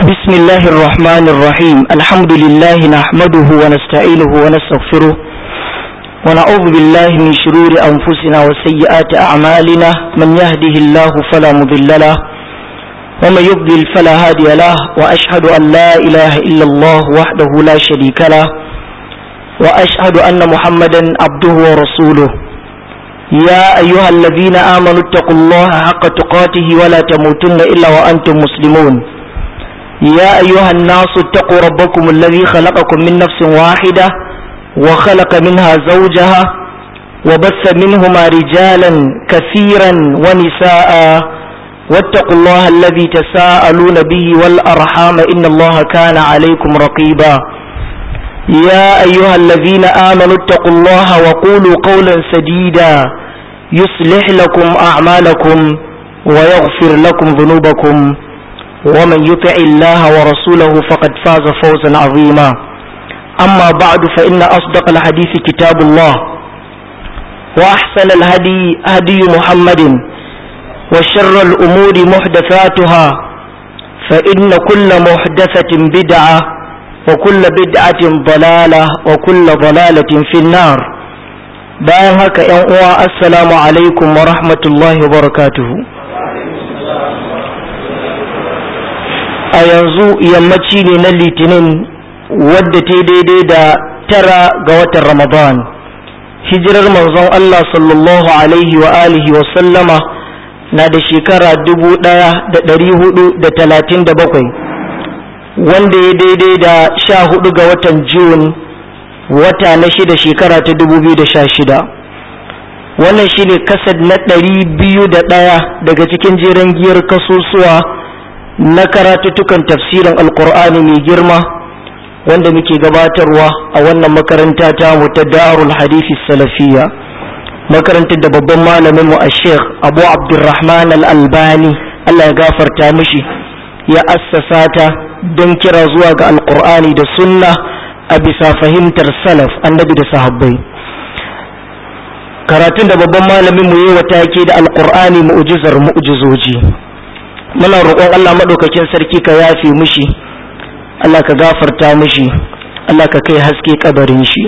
بسم الله الرحمن الرحيم الحمد لله نحمده ونستعينه ونستغفره ونعوذ بالله من شرور أنفسنا وسيئات أعمالنا من يهده الله فلا مضل له ومن يضلل فلا هادي له وأشهد أن لا إله إلا الله وحده لا شريك له وأشهد أن محمدا عبده ورسوله يا أيها الذين آمنوا اتقوا الله حق تقاته ولا تموتن إلا وأنتم مسلمون يا أيها الناس اتقوا ربكم الذي خلقكم من نفس واحدة وخلق منها زوجها وبث منهما رجالا كثيرا ونساء واتقوا الله الذي تساءلون به والأرحام إن الله كان عليكم رقيبا يا أيها الذين آمنوا اتقوا الله وقولوا قولا سديدا يصلح لكم أعمالكم ويغفر لكم ذنوبكم ومن يطع الله ورسوله فقد فاز فوزا عظيما أما بعد فإن أصدق الحديث كتاب الله وأحسن الهدي هدي محمد وشر الأمور محدثاتها فإن كل محدثة بدعة وكل بدعة ضلالة وكل ضلالة في النار bayan haka ‘yan uwa assalamu alaikum wa rahmatullahi wa barakatuhu a yanzu yammaci ne na litinin wadda ta daidai da tara ga watan ramadan hijirar manzon Allah sallallahu alaihi wa alihi wa sallama na da shekara dubu ɗaya da ɗari hudu da talatin da bakwai wanda ya daidai da sha hudu ga watan Jun wata na shida shekara ta dubu biyu da sha shida wannan shine kasad na ɗari biyu da ɗaya daga cikin jeren giyar kasusuwa na karatuttukan tafsirin alkur'ani mai girma wanda muke gabatarwa a wannan makaranta ta mu ta darul hadisi salafiya makarantar da babban malamin mu a sheikh abu abdurrahman al-albani allah ya gafarta mishi ya assasa ta don kira zuwa ga alkur'ani da sunna a bisa fahimtar salaf annabi da sahabbai karatun da babban malamin mu yi wa take da alkur'ani mu'jizar mu'jizoji muna roƙon Allah maɗaukakin sarki ka yafe mishi Allah ka gafarta mishi Allah ka kai haske kabarin shi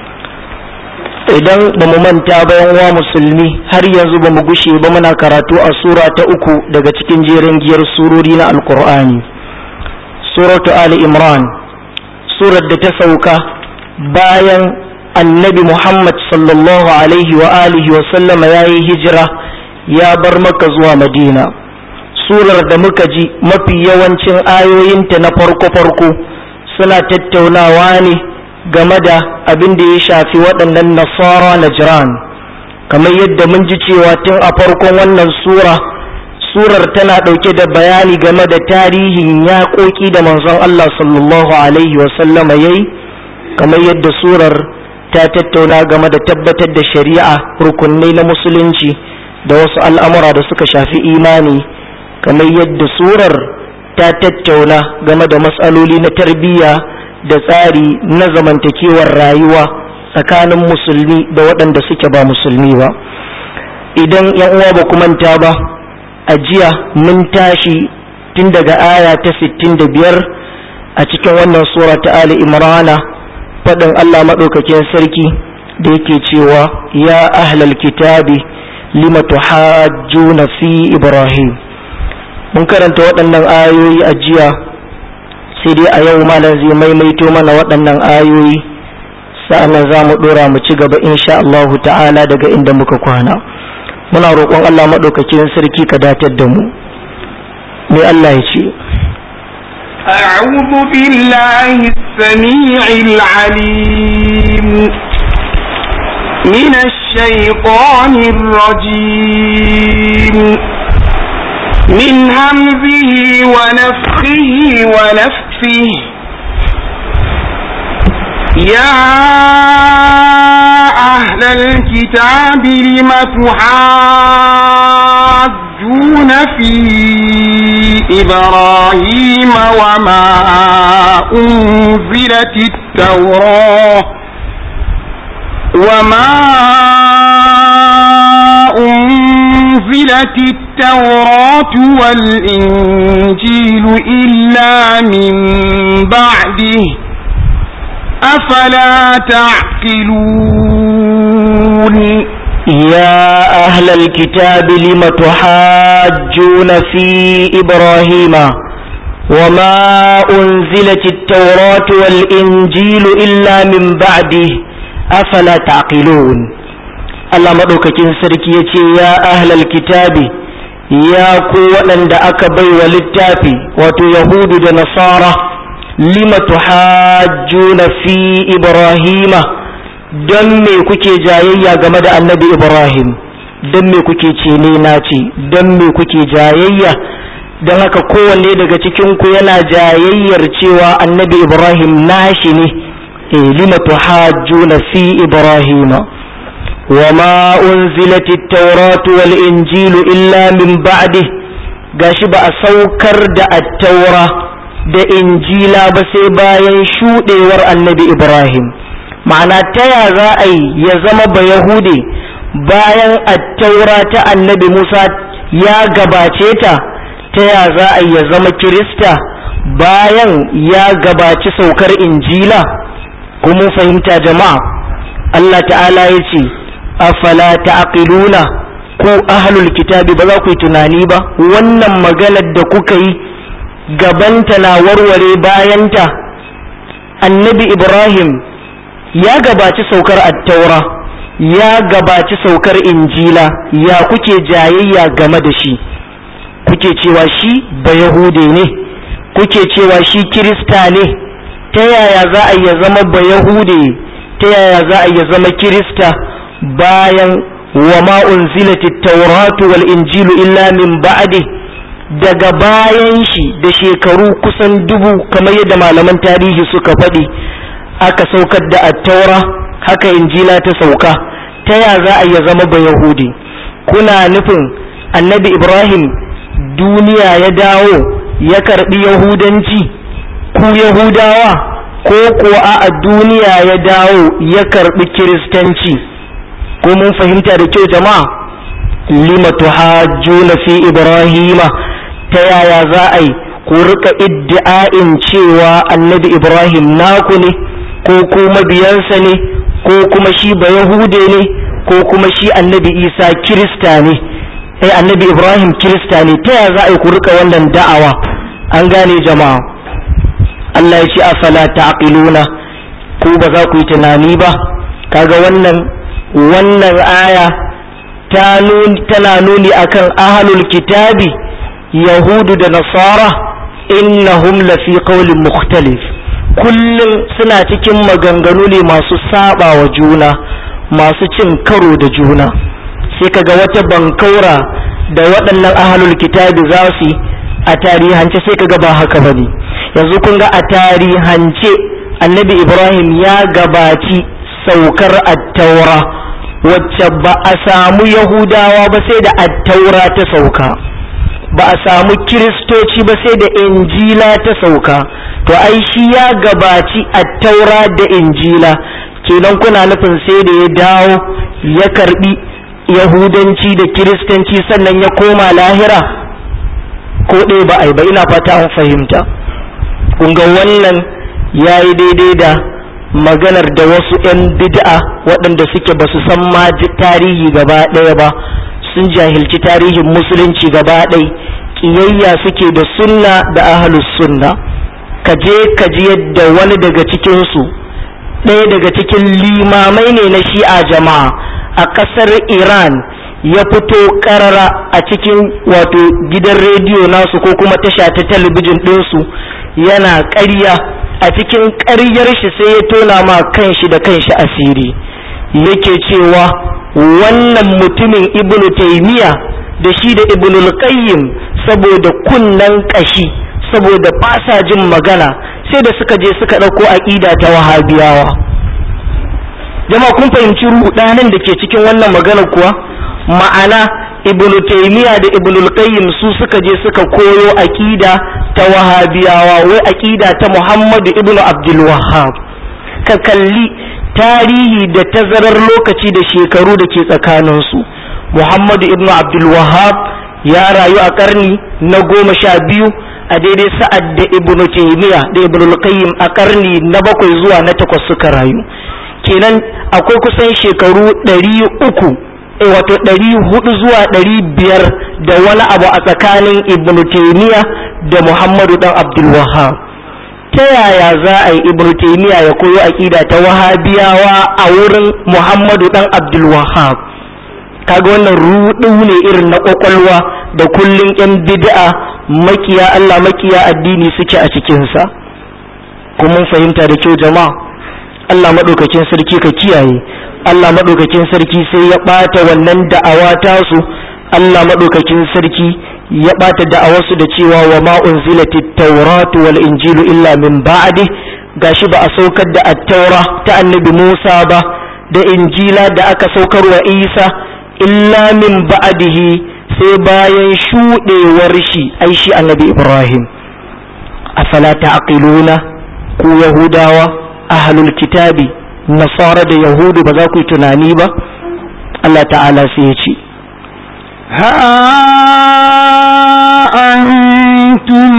idan ba mu manta bayan wa musulmi har yanzu ba mu gushe ba muna karatu a sura ta uku daga cikin jerin giyar surori na alkur'ani suratu ali imran surar da ta sauka bayan annabi muhammad sallallahu alaihi wa alihi wa sallama ya yi hijira ya bar maka zuwa madina surar da muka ji mafi yawancin ayoyinta na farko-farko suna tattaunawa ne game da abin da ya shafi waɗannan nasara na jiran kamar yadda mun ji cewa tun a farkon wannan sura surar tana ɗauke da bayani game da tarihin yaƙoƙi da manzon Allah sallallahu alaihi wasallama ya yi kamar yadda surar ta tattauna game da tabbatar da shari'a rukunai na musulunci da wasu al'amura da suka shafi imani kamar yadda surar ta tattauna game da matsaloli na tarbiyya da tsari na zamantakewar rayuwa tsakanin musulmi da waɗanda suke ba musulmi ba idan yan uwa ba manta ba a jiya mun tashi tun daga aya ta 65 a cikin wannan sura ta ali imrana faɗin allah maɗaukakin sarki da yake cewa ya ahlal kitabi lima tuhajjuna fi ibrahim mun karanta waɗannan ayoyi a jiya sai dai a yau malam zai maimaito mana waɗannan ayoyi sa'annan za mu ɗora mu ci gaba insha Allahu ta'ala daga inda muka kwana muna roƙon Allah maɗaukakin sarki ka datar da mu me Allah ya ce أعوذ بالله السميع العليم من الشيطان الرجيم من همزه ونفخه ونفسه يا أهل الكتاب لم تحاجون في إبراهيم وما أنزلت التوراة وما أنزلت أنزلت التوراة والإنجيل إلا من بعده أفلا تعقلون يا أهل الكتاب لم تحاجون في إبراهيم وما أنزلت التوراة والإنجيل إلا من بعده أفلا تعقلون Allah maɗaukakin sarki ya ce ya ahlal kitabi ya ku waɗanda aka bai wa littafi wato yahudu da nasara lima tuhajjuna fi ibrahima don me kuke jayayya game da annabi ibrahim don me kuke ce ne na ce don me kuke jayayya don haka kowanne daga cikinku yana jayayyar cewa annabi ibrahim nashi ne e lima tuhajjuna fi ibrahima وما أنزلت التوراة والإنجيل إلا من بعده gashi ba a saukar da attaura da injila ba sai bayan shuɗewar annabi ibrahim ma'ana ta ya za a yi ya zama ba yahude bayan attaura ta annabi musa ya gabace ta ta ya za a yi ya zama kirista bayan ya gabaci saukar injila kuma fahimta jama'a allah ta'ala ya ce afala ta'qiluna ku ahlul kitabi ba za ku yi tunani ba wannan maganar da kuka yi gabanta na warware bayanta annabi ibrahim ya gabaci saukar attaura ya gabaci saukar injila ya kuke jayayya game da shi kuke cewa shi ba yahude ne kuke cewa shi kirista ne ta yaya za a iya zama ba yahude ta yaya za a iya zama kirista bayan wa ma unzilat at-tauratu wal injilu illa min ba'di daga bayan shi da shekaru kusan dubu kamar yadda malaman tarihi suka faɗi aka saukar da at-taura haka injila ta sauka ta ya za a ya zama ba yahudi kuna nufin annabi ibrahim duniya ya dawo ya karbi yahudanci ku yahudawa ko kuwa a duniya ya dawo ya karbi kiristanci ko mun fahimta da kyau jama'a lima tuhajjuna fi ibrahima ta yaya za a yi ku rika iddi'a'in cewa annabi ibrahim naku ne ko ku mabiyansa ne ko kuma shi ba yahude ne ko kuma shi annabi isa kirista ne eh annabi ibrahim kirista ne ta yaya za a yi ku rika wannan da'awa an gane jama'a Allah ya ce afala ta'qiluna ku ba za ku yi tunani ba kaga wannan wannan aya tana nuni akan ahalul kitabi yahudu da nasara innahum lafi qawlin mukhtalif kullum suna cikin maganganu ne masu saba wa juna masu cin karo da juna sai kaga wata bankaura da waɗannan ahalul kitabi za su a tarihance sai kaga ba haka bane yanzu kun ga a tarihance annabi ibrahim ya gabaci saukar attaura wacce ba a samu yahudawa ba sai da attaura ta sauka ba a samu kiristoci ba sai da injila ta sauka to ai shi ya gabaci attaura da injila kenan kuna nufin sai da ya dawo ya karbi yahudanci da kiristanci sannan ya koma lahira ko ɗaya ba ai ba ina fata an fahimta kun ga wannan ya yi daidai da maganar da wasu 'yan bid'a waɗanda suke ba su san ma tarihi gaba ɗaya ba sun jahilci tarihin musulunci gaba ɗai ƙiyayya suke da sunna da ahalus sunna ka je ka ji yadda wani daga cikinsu ɗaya daga cikin limamai ne na shi'a jama'a a ƙasar iran ya fito ƙarara a cikin wato gidan rediyo nasu ko kuma tasha ta talabijin ɗinsu yana ƙarya a cikin ƙaryar shi sai ya tona ma kanshi da kanshi asiri yake cewa wannan mutumin ibnu taimiya da shi da ibnu qayyim saboda kunnan ƙashi saboda fasa jin magana sai da suka je suka ɗauko aƙida ta wahabiyawa jama'a kun fahimci rudanin da ke cikin wannan magana kuwa ma'ana ibnu taymiya da ibnu qayyim su suka je suka koyo aqida ta wahabiyawa wai aqida ta muhammadu ibnu abdul wahhab ka kalli tarihi da tazarar lokaci da shekaru da ke tsakanin su muhammadu ibn abdul wahab ya rayu a karni na goma sha biyu a daidai sa'ad da ibn taymiya da ibn al-qayyim a karni na bakwai zuwa na takwas suka rayu kenan akwai kusan shekaru ɗari uku wato ɗari hudu zuwa ɗari biyar da wani abu a tsakanin ibn taymiya da muhammadu dan abdul wahab ta yaya za a yi ibn taymiya ya koyo aqida ta wahabiyawa a wurin muhammadu dan abdul wahab kaga wannan rudu ne irin na kwakwalwa da kullun yan bid'a makiya Allah makiya addini suke a cikin sa kuma mun fahimta da kyau jama'a Allah madaukakin sarki ka kiyaye Allah madaukakin sarki sai ya bata wannan da'awa tasu Allah madaukakin sarki ya ɓata da'awarsu da cewa wa ma unzilatit tawratu wal injilu illa min ba'di gashi ba a saukar da at-taura ta annabi Musa ba da injila da aka saukar wa Isa illa min ba'dihi sai bayan shudewar shi ai shi annabi Ibrahim afala ta'qiluna ku yahudawa ahlul kitabi nasara da yahudu ba za ku yi tunani ba Allah ta'ala sai ya ce ها أنتم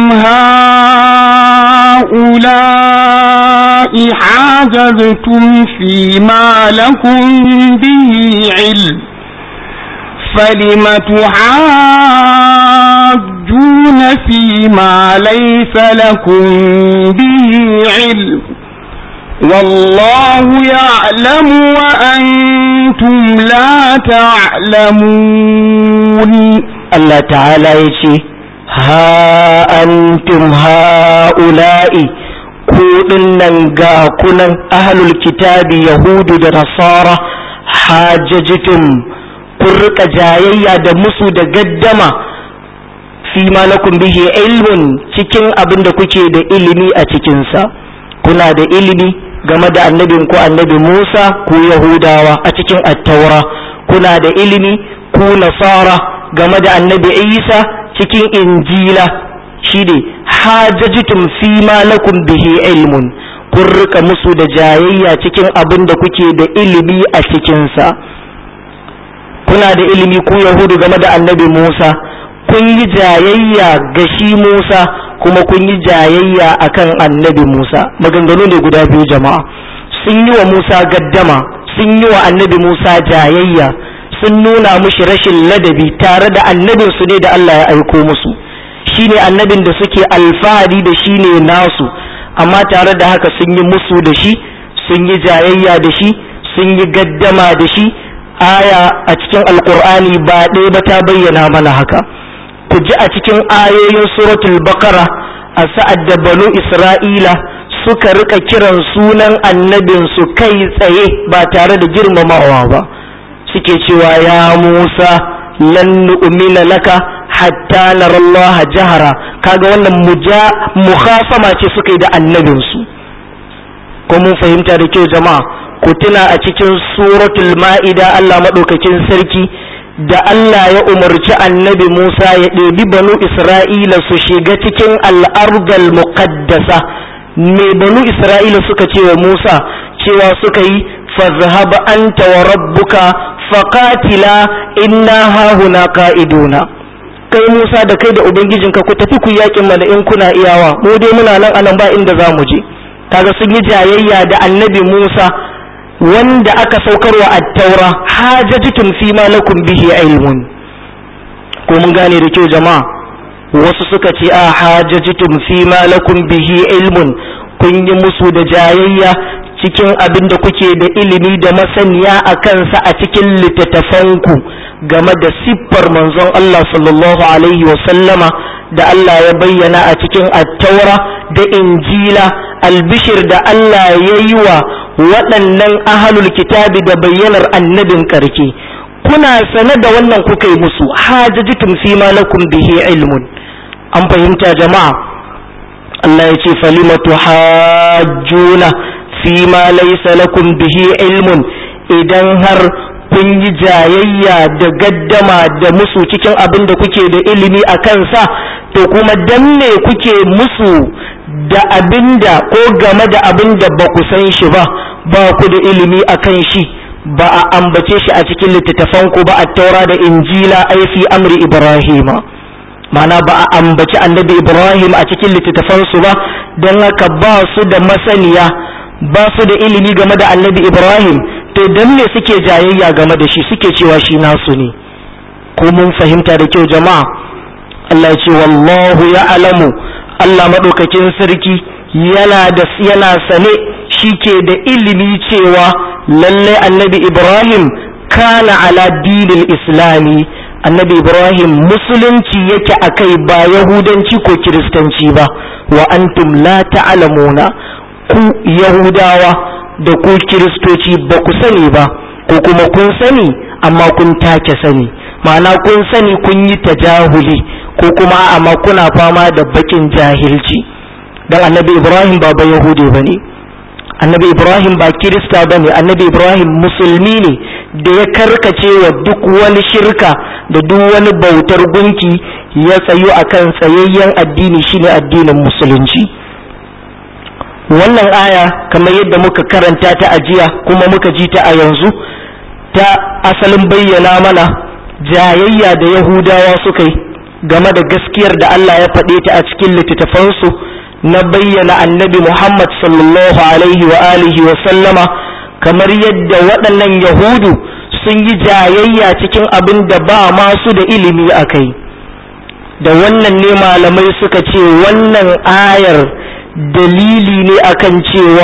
هؤلاء حاجزتم فيما لكم به علم فلم تحاجون فيما ليس لكم به علم والله يعلم وأنتم لا تعلمون Allah ta'ala ya ce, Ha antum ha'ula'i, ku nan ga kunan ahlul kitabi Yahudu da Nasara, hajjajitum kun rika jayayya da musu da gaddama fi ma lakum bihi ilmun cikin abin da kuke da ilimi a cikinsa. Kuna da ilimi game da annabin ku annabi Musa ku Yahudawa a cikin attaura, kuna da ilimi ku Nasara game da annabi isa cikin injila shi ne hajjajitum fi ma lakum bihi ilmun kun rika musu da jayayya cikin abin da kuke da ilimi a cikinsa kuna da ilimi ku yahudu game da annabi musa kun yi jayayya ga shi musa kuma kun yi jayayya akan annabi musa maganganu ne guda biyu jama'a sun yi wa musa gaddama sun yi wa annabi musa jayayya sun nuna mushi rashin ladabi tare da annabinsu ne da Allah ya aiko musu shine annabin da suke alfahari da shi ne nasu amma tare da haka sun yi musu da shi sun yi jayayya da shi sun yi gaddama da shi aya a cikin alkur'ani ba ɗaya ba ta bayyana mana haka ku ji a cikin ayoyin suratul bakara a sa'ad da banu isra'ila suka rika kiran sunan annabinsu kai tsaye ba tare da girmamawa ba suke cewa ya Musa lan nu'mina laka hatta nara Allah jahara kaga wannan muja mukhasama ce suka yi da annabin su ko mun fahimta da kyau jama'a ku tuna a cikin suratul ma'ida Allah madaukakin sarki da Allah ya umarci annabi Musa ya ɗebi banu Isra'ila su shiga cikin al'ardal muqaddasa me banu Isra'ila suka ce wa Musa cewa suka yi fazhab anta wa rabbuka faqatila inna hahuna qa'iduna kai Musa da kai da ubangijinka ku tafi ku yakin mana in kuna iyawa mu dai muna nan anan ba inda za mu je kaga sun yi jayayya da annabi Musa wanda aka saukarwa at-taura hajajtum fi ma lakum bihi ilmun ko mun gane da kyau jama'a wasu suka ce a hajajtum fi ma lakum bihi ilmun kun yi musu da jayayya cikin abin da kuke da ilimi da masaniya a kansa a cikin littattafanku game da siffar manzon Allah sallallahu alaihi sallama da Allah ya bayyana a cikin attaura da injila albishir da Allah ya yi wa waɗannan ahalul kitabi da bayyanar annabin ƙarke kuna sane da wannan kuka yi musu hajajitum fi ma lakum bihi ilmun an fahimta jama'a Allah ya ce falimatu hajjuna fi ma laysa lakum bihi ilmun idan har kun yi jayayya da gaddama da musu cikin abin da kuke da ilimi a kansa to kuma dan me kuke musu da abin da ko game da abin da ba ku san shi ba ba ku da ilimi a kan shi ba a ambace shi a cikin littattafan ku ba a taura da injila ai fi amri ibrahima mana ba a ambaci annabi ibrahim a cikin littattafan su ba don haka ba su da masaniya ba su da ilimi game da annabi ibrahim to dan me suke jayayya game da shi suke cewa shi nasu ne ko mun fahimta da kyau jama'a Allah ya ce wallahu ya alamu Allah maɗaukakin sarki yana da yana sane shi ke da ilimi cewa lallai annabi ibrahim kana ala dinil islami annabi ibrahim musulunci yake akai ba yahudanci ko kiristanci ba wa antum la ta'lamuna ku yahudawa da ku kiristoci ba ku sani ba ko kuma kun sani amma kun take sani ma'ana kun sani kun yi tajahuli ko kuma amma kuna fama da bakin jahilci dan annabi ibrahim ba ba yahudi ba ne annabi ibrahim ba kirista ba ne annabi ibrahim musulmi ne da ya karkace wa duk wani shirka da duk wani bautar gunki ya tsayu akan tsayayyen addini shine addinin musulunci wannan aya kamar yadda muka karanta ta a jiya kuma muka ji ta a yanzu ta asalin bayyana mana jayayya da yahudawa suka yi game da gaskiyar da Allah ya faɗe ta a cikin littattafansu na bayyana annabi Muhammad sallallahu alaihi wa alihi wa sallama kamar yadda waɗannan yahudu sun yi jayayya cikin abin da ba masu da ilimi a kai da wannan ne malamai suka ce wannan ayar dalili ne akan cewa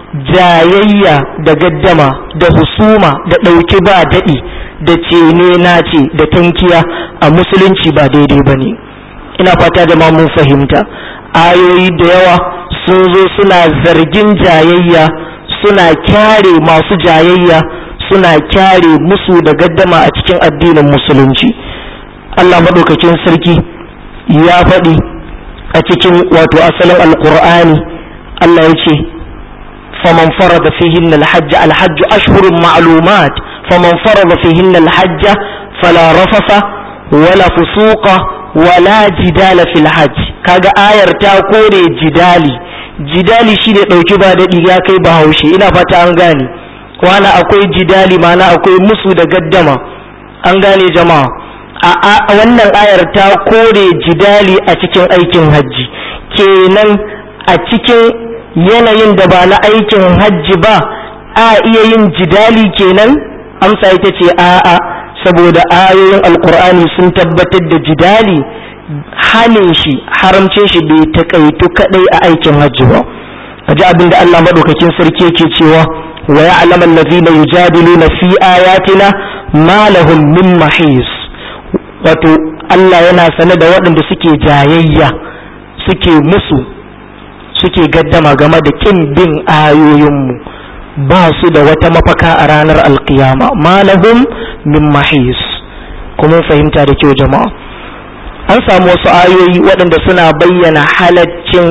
jayayya da gaddama da husuma da ɗauki ba daɗi da cene na ce da tankiya a musulunci ba daidai ba ne ina fata da mun fahimta ayoyi da yawa sun zo suna zargin jayayya suna kyare masu jayayya suna kyare musu da gaddama a cikin addinin musulunci Allah maɗaukakin sarki ya faɗi a cikin wato asalin alkur'ani Allah ya ce faman farada fihinna alhajj alhajj ashhurun ma'lumat faman farada fihinna alhajj fala rafafa wala fusuqa wala jidala fil hajj kaga ayar ta kore jidali jidali shine dauki ba dadi ya kai bahaushe ina fata an gane wani akwai jidali mana akwai musu da gaddama an gane jama'a a wannan ayar ta kore jidali a cikin aikin hajji kenan a cikin yanayin da ba na aikin hajji ba a iya yin jidali kenan amsa ita ce a'a saboda ayoyin alkur'ani sun tabbatar da jidali hanin shi haramcin shi bai takaitu kadai a aikin hajji ba aji abin da Allah madaukakin sarki yake cewa wa ya'lamu allazina yujadiluna fi ayatina ma lahum min mahis wato Allah yana sane da waɗanda suke jayayya suke musu suke gaddama game da kin bin ayoyinmu ba su da wata mafaka a ranar alkiyama malahum min mahis kuma fahimta da kyau jama'a an samu wasu ayoyi waɗanda suna bayyana halaccin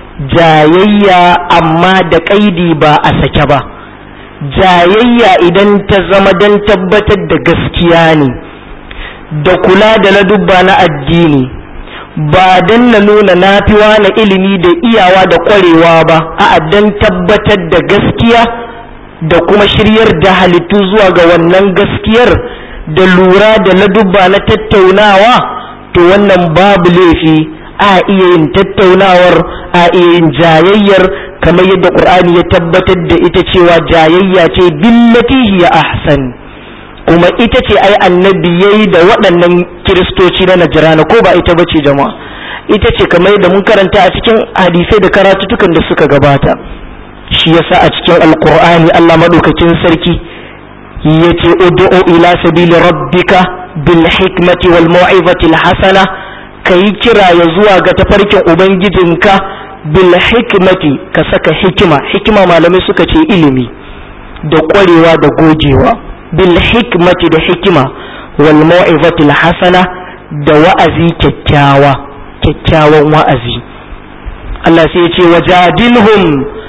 jayayya amma da ƙaidi ba a sake ba jayayya idan ta zama don tabbatar da gaskiya ne da kula da ladubba na addini ba don na nuna nafiwa na ilimi da iyawa da ƙwarewa ba a don tabbatar da gaskiya da kuma shiryar da halittu zuwa ga wannan gaskiyar da lura da ladubba na tattaunawa to wannan babu laifi a iya yin tattaunawar a iya yin jayayyar kamar yadda ƙur'ani ya tabbatar da ita cewa jayayya ce billati hiya ahsan kuma ita ce ai annabi yayi da waɗannan kiristoci na najirana ko ba ita bace jama'a ita ce kamar yadda mun karanta a cikin hadisai da karatutukan da suka gabata shi yasa a cikin alqur'ani Allah madaukakin sarki yace ud'u ila sabili rabbika bil hikmati wal mau'izati al hasana kai kira ya zuwa ga tafarkin ubangijinka bil hikmati ka saka hikima hikima malamai suka ce ilimi da ƙwarewa da gogewa bil hikmati da hikima wal mau'izati al hasana da wa'azi kyakkyawa kyakkyawan wa'azi Allah sai ya ce wajadilhum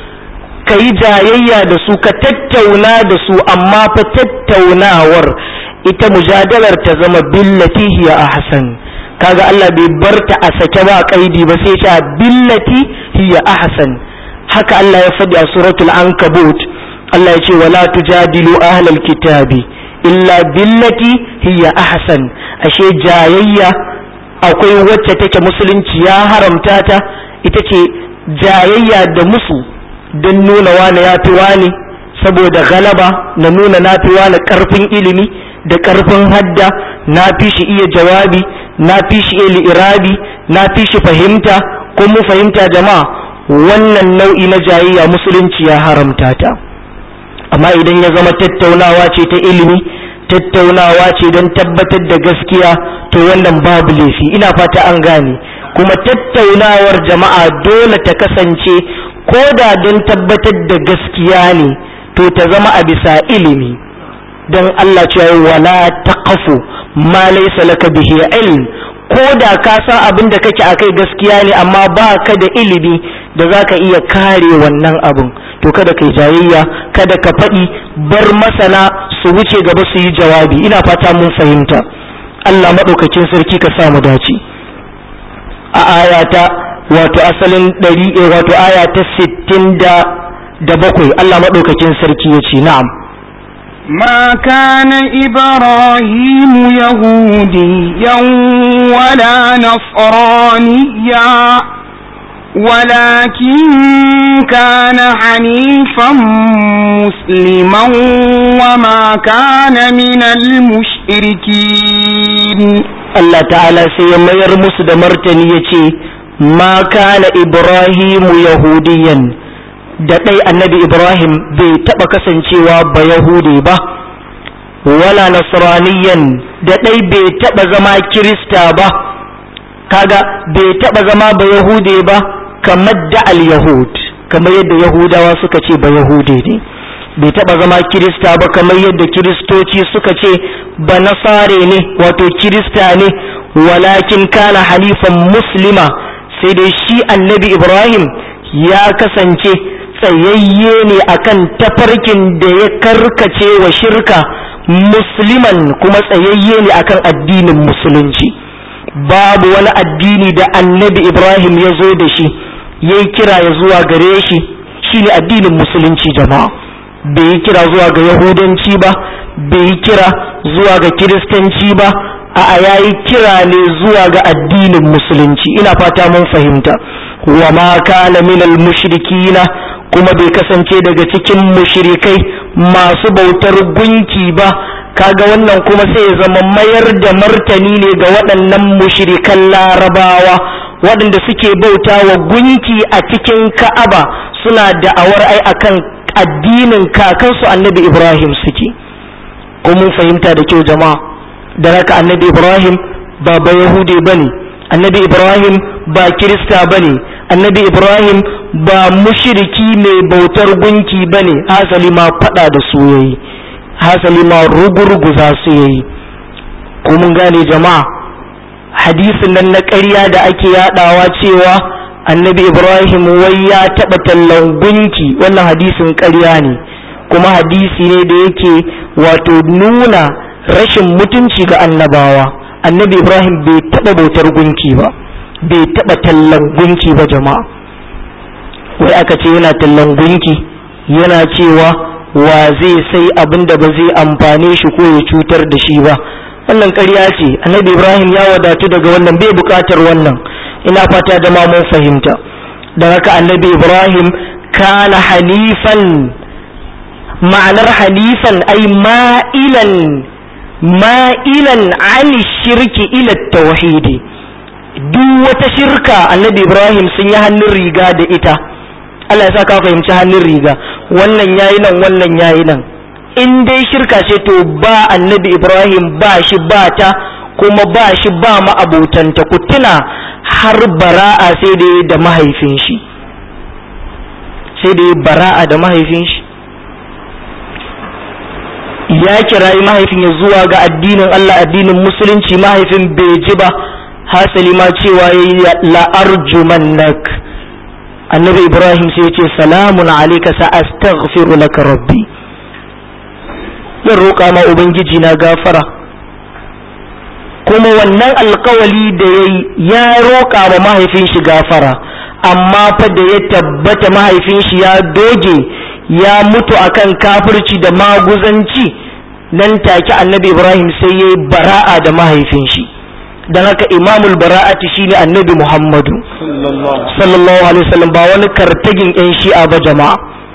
ka yi jayayya da su ka tattauna da su amma fa tattaunawar ita mujadalar ta zama billati hiya ahsan kaga Allah bai barta a sake ba kaidi ba sai ta billati hiya ahsan haka Allah ya faɗi a suratul ankabut Allah ya ce wala tujadilu ahlal kitabi illa billati hiya ahsan ashe jayayya akwai wacce take musulunci ya haramta ta ita ce jayayya da musu don nuna wani ya fi wani saboda galaba na nuna na fi wani karfin ilimi da karfin hadda na fi shi iya jawabi na fi shi iya li'irabi na fi shi fahimta ko mu fahimta jama'a wannan nau'i na jayayya musulunci ya haramta ta amma idan ya zama tattaunawa ce ta ilimi tattaunawa ce don tabbatar da gaskiya to wannan babu laifi ina fata an gane kuma tattaunawar jama'a dole ta kasance ko da don tabbatar da gaskiya ne to ta zama a bisa ilimi don Allah cewa wala taqafu ma laysa laka bihi ilm ko da ka san abin da kake akai gaskiya ne amma ba ka da ilimi da za ka iya kare wannan abin to kada kai jayayya kada ka faɗi bar masana su wuce gaba su yi jawabi ina fata mun fahimta Allah maɗaukakin sarki ka sa mu dace a ayata wato asalin ɗari wato aya ta sittin da bakwai Allah maɗaukakin sarki ya ce na'am ما كان إبراهيم يهوديا ولا نصرانيا ولكن كان حنيفا مسلما وما كان من المشركين Allah ta'ala sai ya mayar musu da martani ya ce ma kana ibrahimu yahudiyan da ɗai annabi ibrahim bai taɓa kasancewa ba yahudi ba wala nasraniyan da ɗai bai taɓa zama kirista ba kaga bai taɓa zama ba yahudi ba kamar da al-yahud kamar yadda yahudawa suka ce ba yahudi ne bai taɓa zama kirista ba kamar yadda kiristoci suka ce ba nasare ne wato kirista ne walakin kana halifan muslima sai dai shi annabi ibrahim ya kasance tsayayye ne akan tafarkin da ya karkace wa shirka musliman kuma tsayayye ne akan addinin musulunci babu wani addini da annabi ibrahim ya zo da shi ya yi kira ya zuwa gare shi shine addinin musulunci jama'a bai yi kira zuwa ga yahudanci ba bai yi kira zuwa ga kiristanci ba a'a ya yi kira ne zuwa ga addinin musulunci ina fata mun fahimta wa ma kana minal mushrikina kuma bai kasance daga cikin mushrikai masu bautar gunki ba kaga wannan kuma sai ya zama mayar da martani ne ga waɗannan mushrikan larabawa waɗanda suke bauta wa gunki a cikin ka'aba suna da'awar ai akan addinin kakansu annabi ibrahim suke ko mun fahimta da kyau jama'a da raka annabi ibrahim ba ba yahude bane annabi ibrahim ba kirista bane annabi ibrahim ba mushriki mai bautar gunki bane hasali ma fada da su yayi hasali ma rugurguza su yayi ko mun gane jama'a hadisin nan na ƙarya da ake yadawa cewa annabi ibrahim wai ya taɓa tallan gunki wannan hadisin ƙarya ne kuma hadisi ne da yake wato nuna rashin mutunci ga annabawa annabi ibrahim bai taɓa bautar gunki ba bai taɓa tallan gunki ba jama'a wai aka ce yana tallan gunki yana cewa wa zai sai abin da ba zai amfane shi ko ya cutar da shi ba wannan ƙarya ce annabi ibrahim ya wadatu daga wannan bai buƙatar wannan ina fata da ma mun fahimta da haka annabi ibrahim kana hanifan ma'anar hanifan ai ma'ilan ma'ilan an shirki ila tauhidi duk wata shirka annabi ibrahim sun yi hannun riga da ita Allah ya sa ka fahimci hannun riga wannan yayi nan wannan yayi nan in dai shirka ce to ba annabi ibrahim ba shi ba ta kuma ba shi ba ma'abotanta ku tuna har bara'a sai da da mahaifin shi sai da bara'a da mahaifin shi ya kirayi mahaifin ya zuwa ga addinin Allah addinin musulunci mahaifin bai ji ba hasali ma cewa ya yi la'arjumannak annabi ibrahim sai ya ce salamun alaika sa astaghfiru laka rabbi zan roƙa ma ubangiji na gafara kuma wannan alkawali da ya yi ya roƙa ma mahaifin shi gafara amma fa da ya tabbata mahaifin shi ya doge ya mutu akan kafirci da maguzanci nan take annabi ibrahim sai ya yi bara'a da mahaifin shi don haka imamul bara'ati shine annabi muhammadu sallallahu alaihi wasallam ba wani kartagin yan shi'a ba jama'a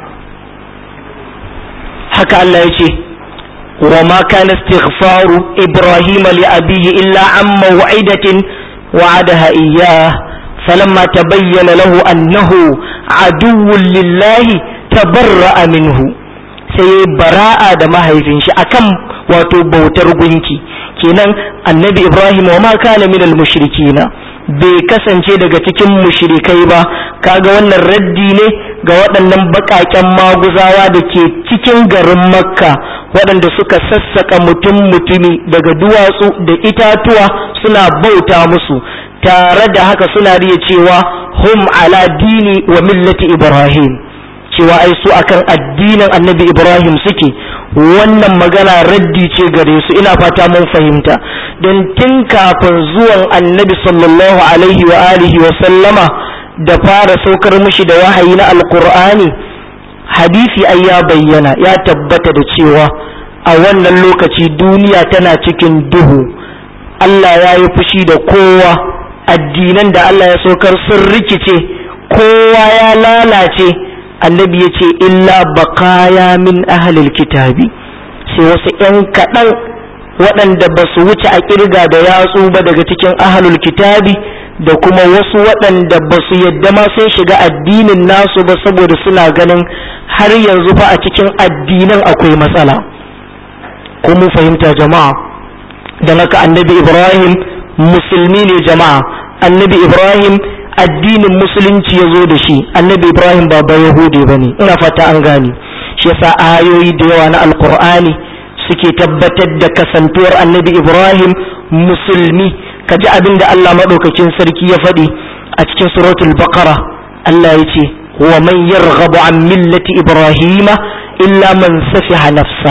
haka Allah ya ce wa ma kana istighfaru ibrahim li abihi illa an maw'idatin wa'adaha iyyah falamma tabayyana lahu annahu aduwwun lillahi tabarra'a minhu sai bara'a da mahaifin shi akan wato bautar gunki kenan annabi ibrahim wa ma kana minal mushrikina bai kasance daga cikin mushrikai ba kaga wannan raddi ne ga waɗannan baƙaƙen maguzawa da ke cikin garin makka waɗanda suka sassaka mutum mutumi daga duwatsu da itatuwa suna bauta musu tare da haka suna riya cewa hum ala dini wa millati ibrahim cewa ai su akan addinin annabi ibrahim suke wannan magana raddi ce gare su ina fata mun fahimta don tun kafin zuwan annabi sallallahu alaihi wa alihi wa sallama da fara saukar mishi da wahayi na alkur'ani hadisi ai ya bayyana ya tabbata da cewa a wannan lokaci duniya tana cikin duhu Allah ya yi fushi da kowa addinan da Allah ya saukar sun rikice kowa ya lalace annabi ya ce illa bakaya min ahalil kitabi sai wasu 'yan kaɗan waɗanda ba su wuce a ƙirga da yatsu ba daga cikin ahalul kitabi da kuma wasu waɗanda ba su yadda ma sun shiga addinin nasu ba saboda suna ganin har yanzu fa a cikin addinan akwai matsala ko mun fahimta jama'a da haka annabi ibrahim musulmi ne jama'a annabi ibrahim addinin musulunci ya zo da shi annabi ibrahim ba ba yahudi ba ne ina fata an gane shi yasa ayoyi da yawa na alkur'ani suke tabbatar da kasantuwar annabi ibrahim musulmi ka ji abin da allah maɗaukakin sarki ya faɗi a cikin suratul baqara allah ya ce wa man yarghabu an millati ibrahima illa man safiha nafsa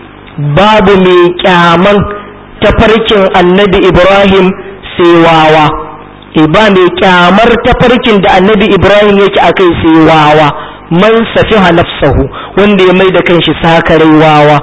babu mai kyaman tafarkin annabi ibrahim sai wawa ba mai kyamar tafarkin da annabi ibrahim yake a kai sai wawa man safiha nafsahu wanda ya mai da kanshi sakarai wawa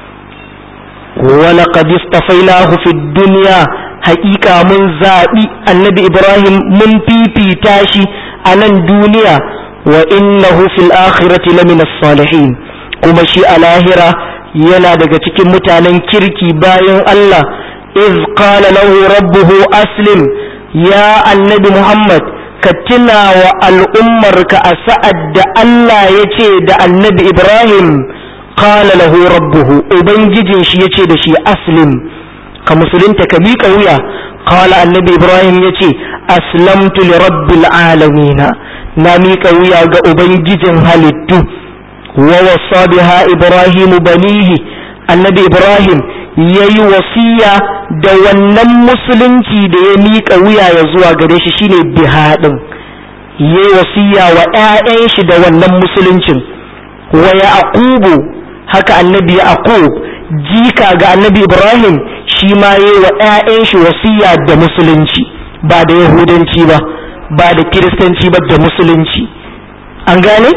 wala qad istafainahu fi dunya haƙiƙa mun zaɓi annabi ibrahim mun fifita shi a nan duniya wa innahu fil akhirati lamina salihin kuma shi a lahira yana daga cikin mutanen kirki bayan Allah iz qala lahu rabbuhu aslim ya annabi Muhammad ka tuna wa al'ummarka a sa'ad da Allah ya ce da annabi Ibrahim qala lahu rabbuhu ubangijin shi ya ce da shi aslim ka musulunta ka miƙa wuya qala annabi Ibrahim ya ce aslamtu li rabbil alamina na miƙa wuya ga ubangijin halittu wa wasa biha Ibrahimu banihi annabi Ibrahim ya yi wasiya da wannan musulunci da ya miƙa wuya ya zuwa gare shi shine bihaɗin ya yi wasiya wa 'ya'yan shi da wannan musuluncin wa ya aqubu haka annabi ya aqub jika ga annabi ibrahim shi ma ya yi wa 'ya'yan shi wasiya da musulunci ba da yahudanci ba ba da kiristanci ba da musulunci an gane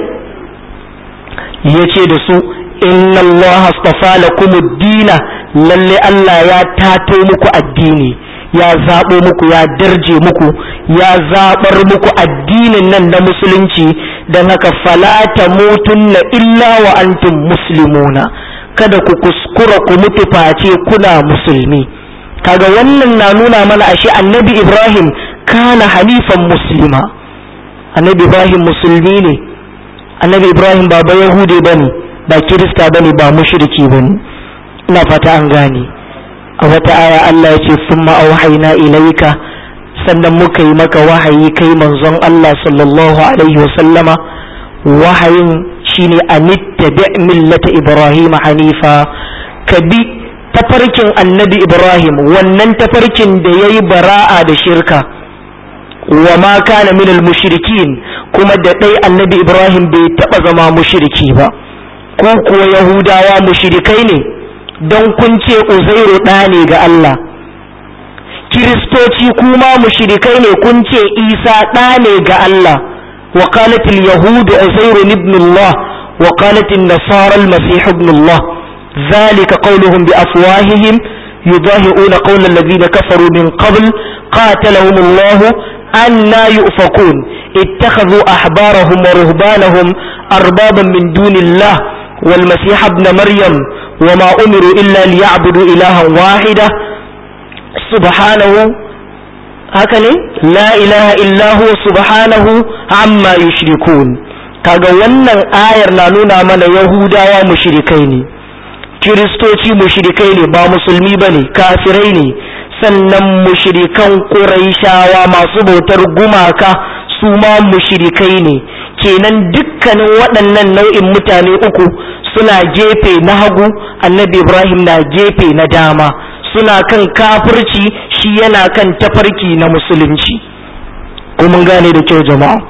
ya ce da su inna allaha astafa lakum ad-dina lalle Allah ya tato muku addini ya zaɓo muku ya darje muku ya zaɓar muku addinin nan na musulunci don haka falata mutunna illa wa antum muslimuna kada ku kuskura ku mutu face kuna musulmi kaga wannan na nuna mana ashe annabi ibrahim kana hanifan muslima annabi ibrahim musulmi ne annabi ibrahim ba ba yahude bane ba kirista bane ba mushriki bane ina fata an gane a wata aya Allah ya ce summa auhayna ilaika sannan muka yi maka wahayi kai manzon Allah sallallahu alaihi wa sallama wahayin shine anittabi millata ibrahim hanifa ka bi tafarkin annabi ibrahim wannan tafarkin da yayi bara'a da shirka wa ma kana minal mushrikin kuma da dai annabi ibrahim bai taba zama mushriki ba ko kuwa yahudawa mushrikai ne don kun ce uzairu ɗa ne ga Allah kiristoci kuma mushrikai ne kun ce isa ɗa ne ga Allah wa qalatil yahudu uzairu ibn Allah وقالت النصارى المسيح ابن الله ذلك قولهم بأفواههم يضاهئون قول الذين كفروا من قبل قاتلهم الله أنا يؤفكون اتخذوا أحبارهم ورهبانهم أربابا من دون الله والمسيح ابن مريم وما أمروا إلا ليعبدوا إلها واحدة سبحانه هكذا لا إله إلا هو سبحانه عما يشركون kaga wannan ayar na nuna mana yahudawa mushrikai ne kiristoci mushrikai ne ba musulmi bane kafirai ne sannan mushrikan ƙuraishawa masu bautar gumaka su ma mushrikai ne kenan dukkanin waɗannan nau'in mutane uku suna gefe na hagu annabi ibrahim na gefe na dama suna kan kafirci shi yana kan tafarki na musulunci mun gane da kyau jama'a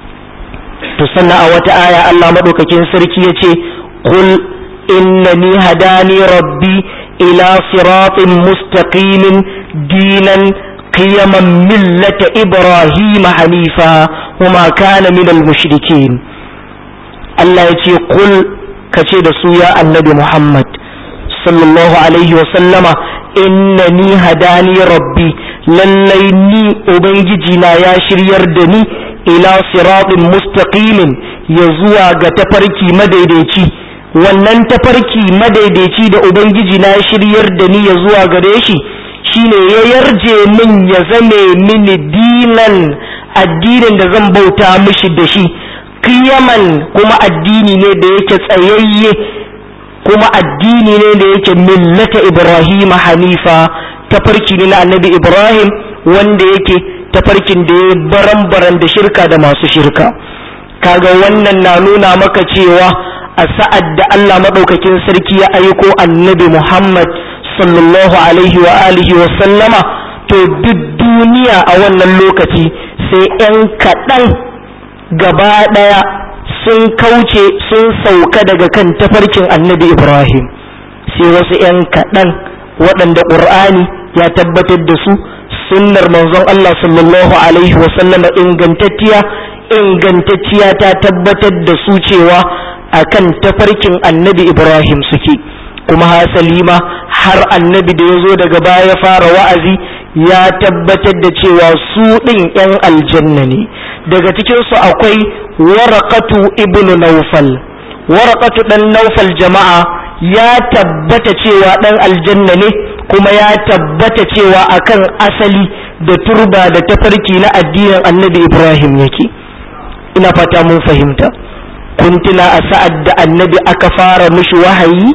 to sannan a wata aya allah maɗaukakin sarki ya ce qul innani hadani rabbi ila siratin mustaqimin dinan قيما ملة إبراهيم حنيفا وما كان من المشركين الله يتي قل كتير سويا النبي محمد صلى الله عليه وسلم إنني هداني ربي لليني أبنجينا يا شرير دني إلى صراط مستقيم يزوى تفركي مديديتي wannan tafarki madaidaici da ubangiji na shiryar da ni ya zuwa gare shi shine ya yarje min ya zame mini dinan addinin da zan bauta mishi da shi kiyaman kuma addini ne da yake tsayayye kuma addini ne da yake millata ibrahim hanifa tafarki ne na annabi ibrahim wanda yake tafarkin da ya baran-baran da shirka da masu shirka kaga wannan na nuna maka cewa a sa'ad da allah maɗaukakin sarki ya aiko annabi muhammad sallallahu alaihi wa alihi wa sallama to duk duniya a wannan lokaci sai 'yan kaɗan gaba ɗaya sun kauce sun sauka daga kan tafarkin annabi ibrahim sai wasu 'yan kaɗan waɗanda ƙur'ani ya tabbatar da su sunnar manzon allah sallallahu alaihi wa sallama ingantacciya ingantacciya ta tabbatar da su cewa akan tafarkin annabi ibrahim suke kuma hasali ma har annabi da ya zo daga baya ya fara wa'azi ya tabbatar da cewa su ɗin 'yan aljanna ne daga cikinsu akwai warakatu ibnu naufal warakatu ɗan naufal jama'a ya tabbata cewa ɗan aljanna ne kuma ya tabbata cewa akan asali da turba da tafarki na addinin annabi ibrahim yake ina fata mun fahimta kun tuna a sa'ad da annabi aka fara mishi wahayi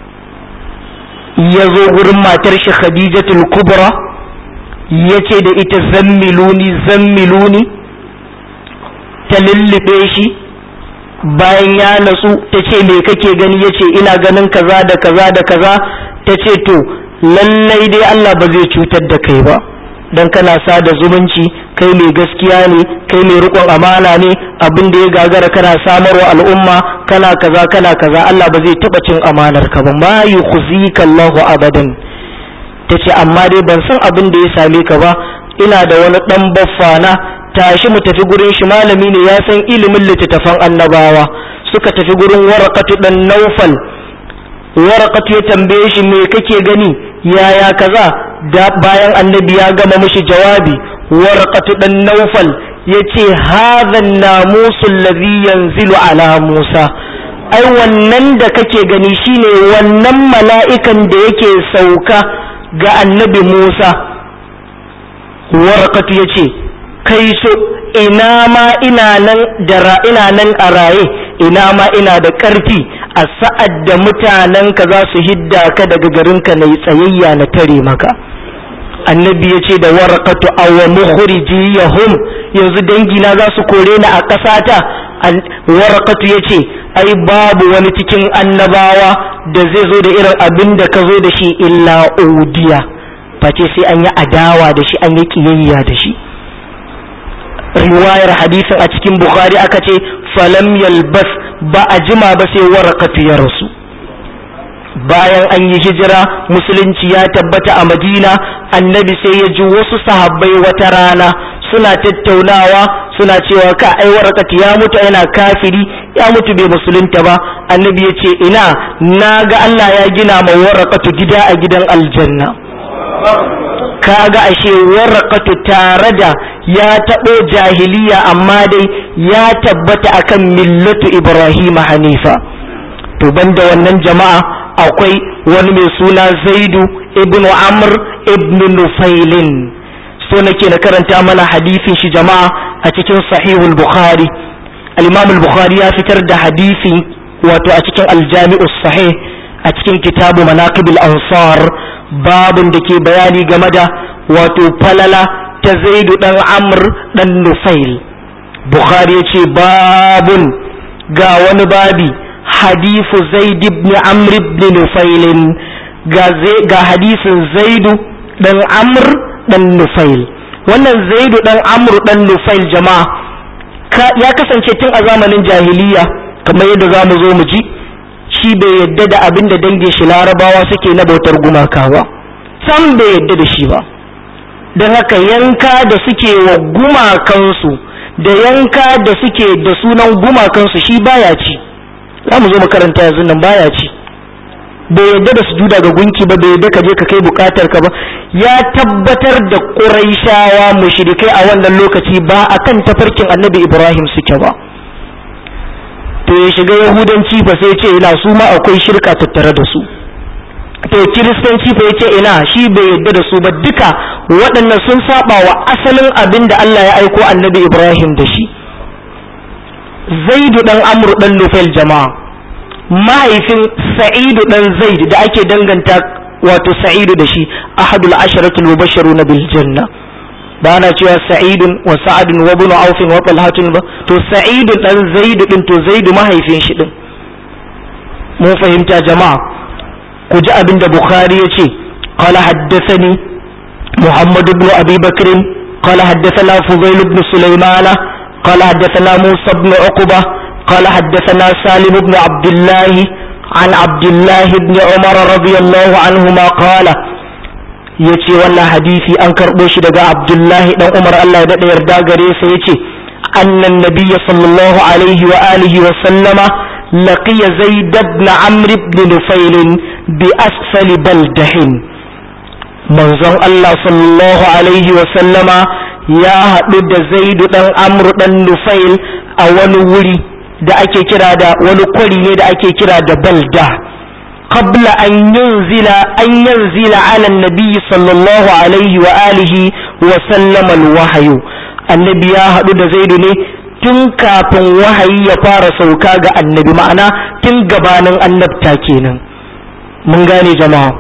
ya zo gurin matar shi khadijatul kubra ya ce da ita zammiluni zammiluni ta lullube shi bayan ya natsu ta ce me kake gani ya ce ina ganin kaza da kaza da kaza ta ce to lallai dai Allah ba zai cutar da kai ba don kana sada zumunci kai mai gaskiya ne kai mai rikon amana ne abin da ya gagara kana samarwa al'umma kana kaza kana kaza Allah ba zai taba cin amanar ka ba ma yukhzika Allahu abadan tace amma dai ban san abin da ya same ka ba ina da wani dan baffana tashi mu tafi gurin shi malami ne ya san ilimin littattafan annabawa suka tafi gurin warakatu dan naufal warakatu ya tambaye shi me kake gani yaya kaza da bayan annabi ya gama mishi jawabi warakatu dan naufal yace hadha namusu alladhi yanzilu ala musa ai wannan da kake gani shine wannan mala'ikan da yake sauka ga annabi musa warakatu yace kai so ina ma ina nan da ina nan a raye ina ma ina da ƙarfi a sa'ad da mutanenka za su hidda ka daga garinka na tsayayya na tare maka annabi ya ce da warakatu awa mukhriji yahum yanzu dangina za su kore ni a ƙasata warakatu ya ce ai babu wani cikin annabawa da zai zo da irin abin da ka zo da shi illa udiya face sai an yi adawa da shi an yi kiyayya da shi riwayar hadisin a cikin bukhari aka ce falam yalbas ba a jima ba sai warakatu ya rasu bayan an yi hijira musulunci ya tabbata a madina annabi sai ya ji wasu sahabbai wata rana suna tattaunawa suna cewa ka ai warakatu ya mutu yana kafiri ya mutu bai musulunta ba annabi ya ce ina na ga Allah ya gina ma waraqatu gida a gidan aljanna kaga ashe waraqatu tare da ya taɓo jahiliya amma dai ya tabbata akan millatu ibrahim hanifa to banda wannan jama'a akwai wani mai suna zaidu ibnu amr ibnu nufailin so nake na karanta mana hadisin shi jama'a a cikin sahihul bukhari al-imam al-bukhari ya fitar da hadisin wato a cikin al-jami'u sahih a cikin kitabu manaqibul ansar babun da ke bayani game da wato falala ta zaidu dan amr dan nufail bukhari ya ce babun ga wani babi hadifu zaid ibn amr ibn nufail ga hadisin zaidu dan amr dan nufail wannan zaidu dan amr dan nufail jama'a ya kasance tun a zamanin jahiliya kamar yadda za mu zo mu ji shi bai yadda da abin da dangin shi larabawa suke na bautar gumaka ba sam bai yadda da shi ba don haka yanka da suke wa gumakansu da yanka da suke da sunan gumakansu shi baya ci za mu zo makaranta yanzu nan baya ci bai yadda da sujuda ga gunki ba bai yadda ka je ka kai bukatar ka ba ya tabbatar da quraishawa mushrikai a wannan lokaci ba akan tafarkin annabi ibrahim suke ba to ya shiga yahudanci fa sai ce ina su ma akwai shirka tattare da su to kiristanci fa yace ina shi bai yadda da su ba duka waɗannan sun saba wa asalin abin da Allah ya aiko annabi Ibrahim da shi Zaidu dan Amr dan Nufail jama'a mahaifin Sa'idu dan Zaid da ake danganta wato Sa'idu da shi ahadul asharatul mubashshiruna bil janna ba na cewa Sa'idun wa Sa'adun wa ibn Auf wa Talhatun ba to Sa'idu dan Zaid din to Zaidu mahaifin shi din mun fahimta jama'a ku ji abin da Bukhari ya ce, Kala haddasani Muhammad ibn Abi Bakr, kala haddasana Fuzail ibn Sulaimana, kala haddasana Musa ibn Uqba, kala haddasana Salim ibn Abdullah, an Abdullah ibn Umar radiyallahu anhuma kala ya ce wannan hadisi an karɓo shi daga Abdullahi dan Umar Allah ya daɗa yarda gare sa ya ce annan nabiyya sallallahu alaihi wa alihi wa sallama لقي زيد بن عمرو بن نفيل بأسفل بلده manzon Allah sallallahu alaihi wa sallama ya haɗu da zaidu ɗan amru ɗan nufail a wani wuri da ake kira da wani kwari ne da ake kira da balda qabla an yanzila an yanzila ala nabi sallallahu alaihi wa alihi wa sallama alwahyu annabi ya haɗu da zaidu ne tun kafin wahayi ya fara sauka ga annabi ma'ana tun gabanin annabta kenan mun gane jama'a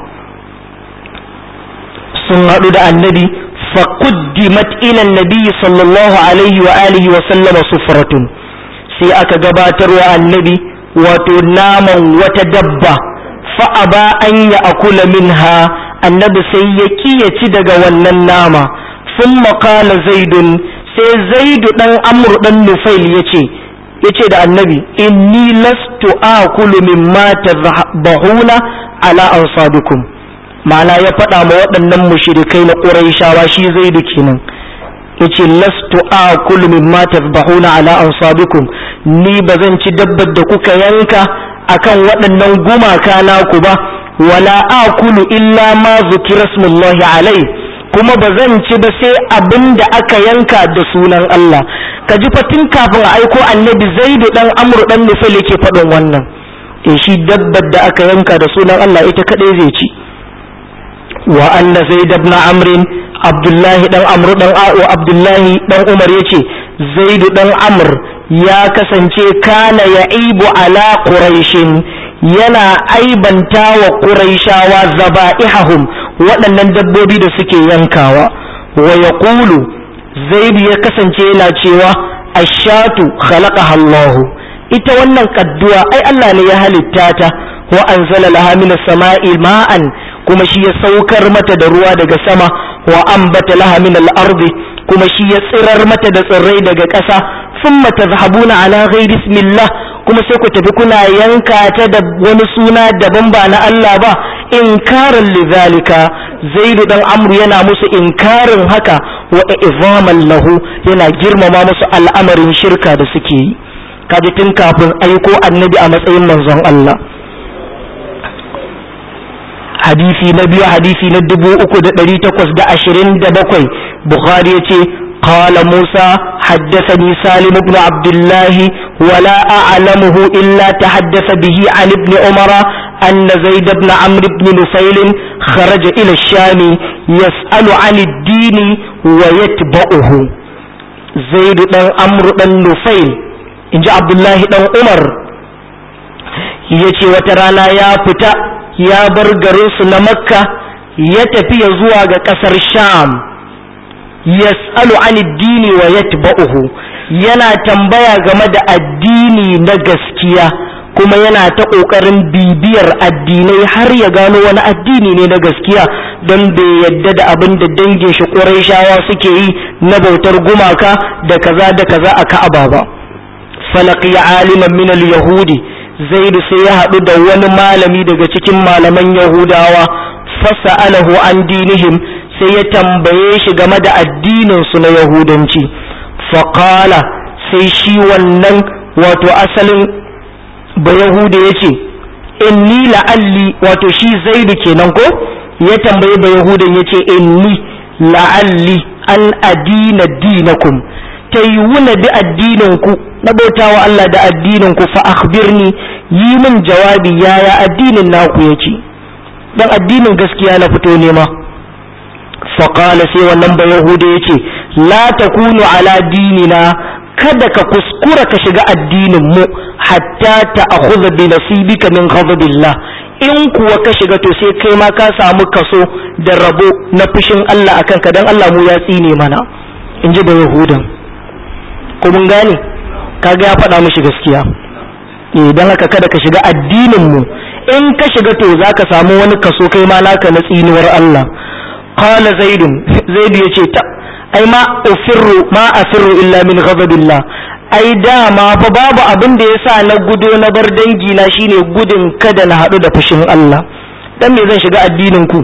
sun haɗu da annabi faquddimat ila annabi sallallahu alaihi wa alihi wa sallama sufratun sai aka gabatar wa annabi wato naman wata dabba fa aba an ya akula minha annabi sai ya kiyaci daga wannan nama sun qala zaidun sai zaidu dan amru dan nufail yace yace da annabi inni lastu akulu mimma tadhbahuna ala ansabikum ma'ana ya faɗa ma waɗannan mushrikai na quraishawa shi zaidu kenan yace lastu akulu mimma tadhbahuna ala ansabikum ni bazan ci dabbar da kuka yanka akan waɗannan gumaka naku ba wala akulu illa ma zukira smullahi alai kuma ba zan ci ba sai abin da aka yanka da sunan Allah ka ji fatin kafin a aiko annabi zaidu dan amru dan nufal yake faɗin wannan e shi dabbar da aka yanka da sunan Allah ita kadai zai ci wa anna zaid ibn amr abdullahi dan amru dan wa abdullahi dan umar yace zaidu dan amr ya kasance kana ya'ibu ala quraishin yana aibanta wa quraishawa zaba'ihum waɗannan dabbobi da suke yankawa wa ya ƙulu zaidu ya kasance yana cewa ashatu khalaqaha Allah ita wannan kadduwa ai Allah ne ya halitta ta wa anzala laha min samai ma'an kuma shi ya saukar mata da ruwa daga sama wa ambata laha min al-ardi kuma shi ya tsirar mata da tsirrai daga ƙasa thumma tazhabuna ala ghairi ismillah kuma sai ku tafi kuna yanka ta da wani suna daban ba na Allah ba inkarin lidhalika zaidu dan amru yana musu inkarin haka wa izaman lahu yana girmama musu al'amarin shirka da suke yi kaji tun kafin aiko annabi a matsayin manzon Allah hadisi na biyu hadisi na dubu uku da ɗari takwas da ashirin da bakwai bukhari ya ce قال موسى حدثني سالم بن عبد الله ولا أعلمه إلا تحدث به عن ابن عمر أن زيد بن عمرو بن نفيل خرج إلى الشام يسأل عن الدين ويتبعه زيد بن عمرو بن نفيل إن عبد الله بن عمر yace wata rana ya fita ya bar garinsu na makka ya tafi ya zuwa ga ƙasar sham yas'alu an addini wa yatba'uhu yana tambaya game da addini na gaskiya kuma yana ta ƙoƙarin bibiyar addinai har ya gano wani addini ne na gaskiya don bai yadda da abin da dangin shi ƙurayshawa suke yi na bautar gumaka da kaza da kaza a ka'aba ba falaqi aliman min al-yahudi zaid sai ya haɗu da wani malami daga cikin malaman yahudawa fasa'alahu an dinihim sai ya tambaye shi game da addininsu na yahudanci faƙala sai shi wannan wato asalin ba yahuda ya ce inni la'alli wato shi zaidu kenan ko ya tambaye ba yahudan ya ce inni la'alli an adina dinakum ta yi wuna bi addininku na bautawa Allah da addininku fa akhbirni yi min jawabi yaya addinin naku yake dan addinin gaskiya na fito nema faƙala sai wannan ba yahuda ya ce la takunu ala dinina kada ka kuskura ka shiga addinin mu hatta ta akhudha bi nasibika min ghadabillah in kuwa ka shiga to sai kai ma ka samu kaso da rabo na fushin Allah akan ka dan Allah mu ya tsine mana in ji da yahudan ko mun gane kaga ya faɗa mishi gaskiya eh dan haka kada ka shiga addinin mu in ka shiga to zaka samu wani kaso kai ma naka na tsinuwar Allah qala zaidun zaidu yace ta ai ma ufirru ma afirru illa min ghadabillah ai dama fa babu abin da yasa na gudo na bar dangi na shine gudun kada na hadu da fushin Allah dan me zan shiga addinin ku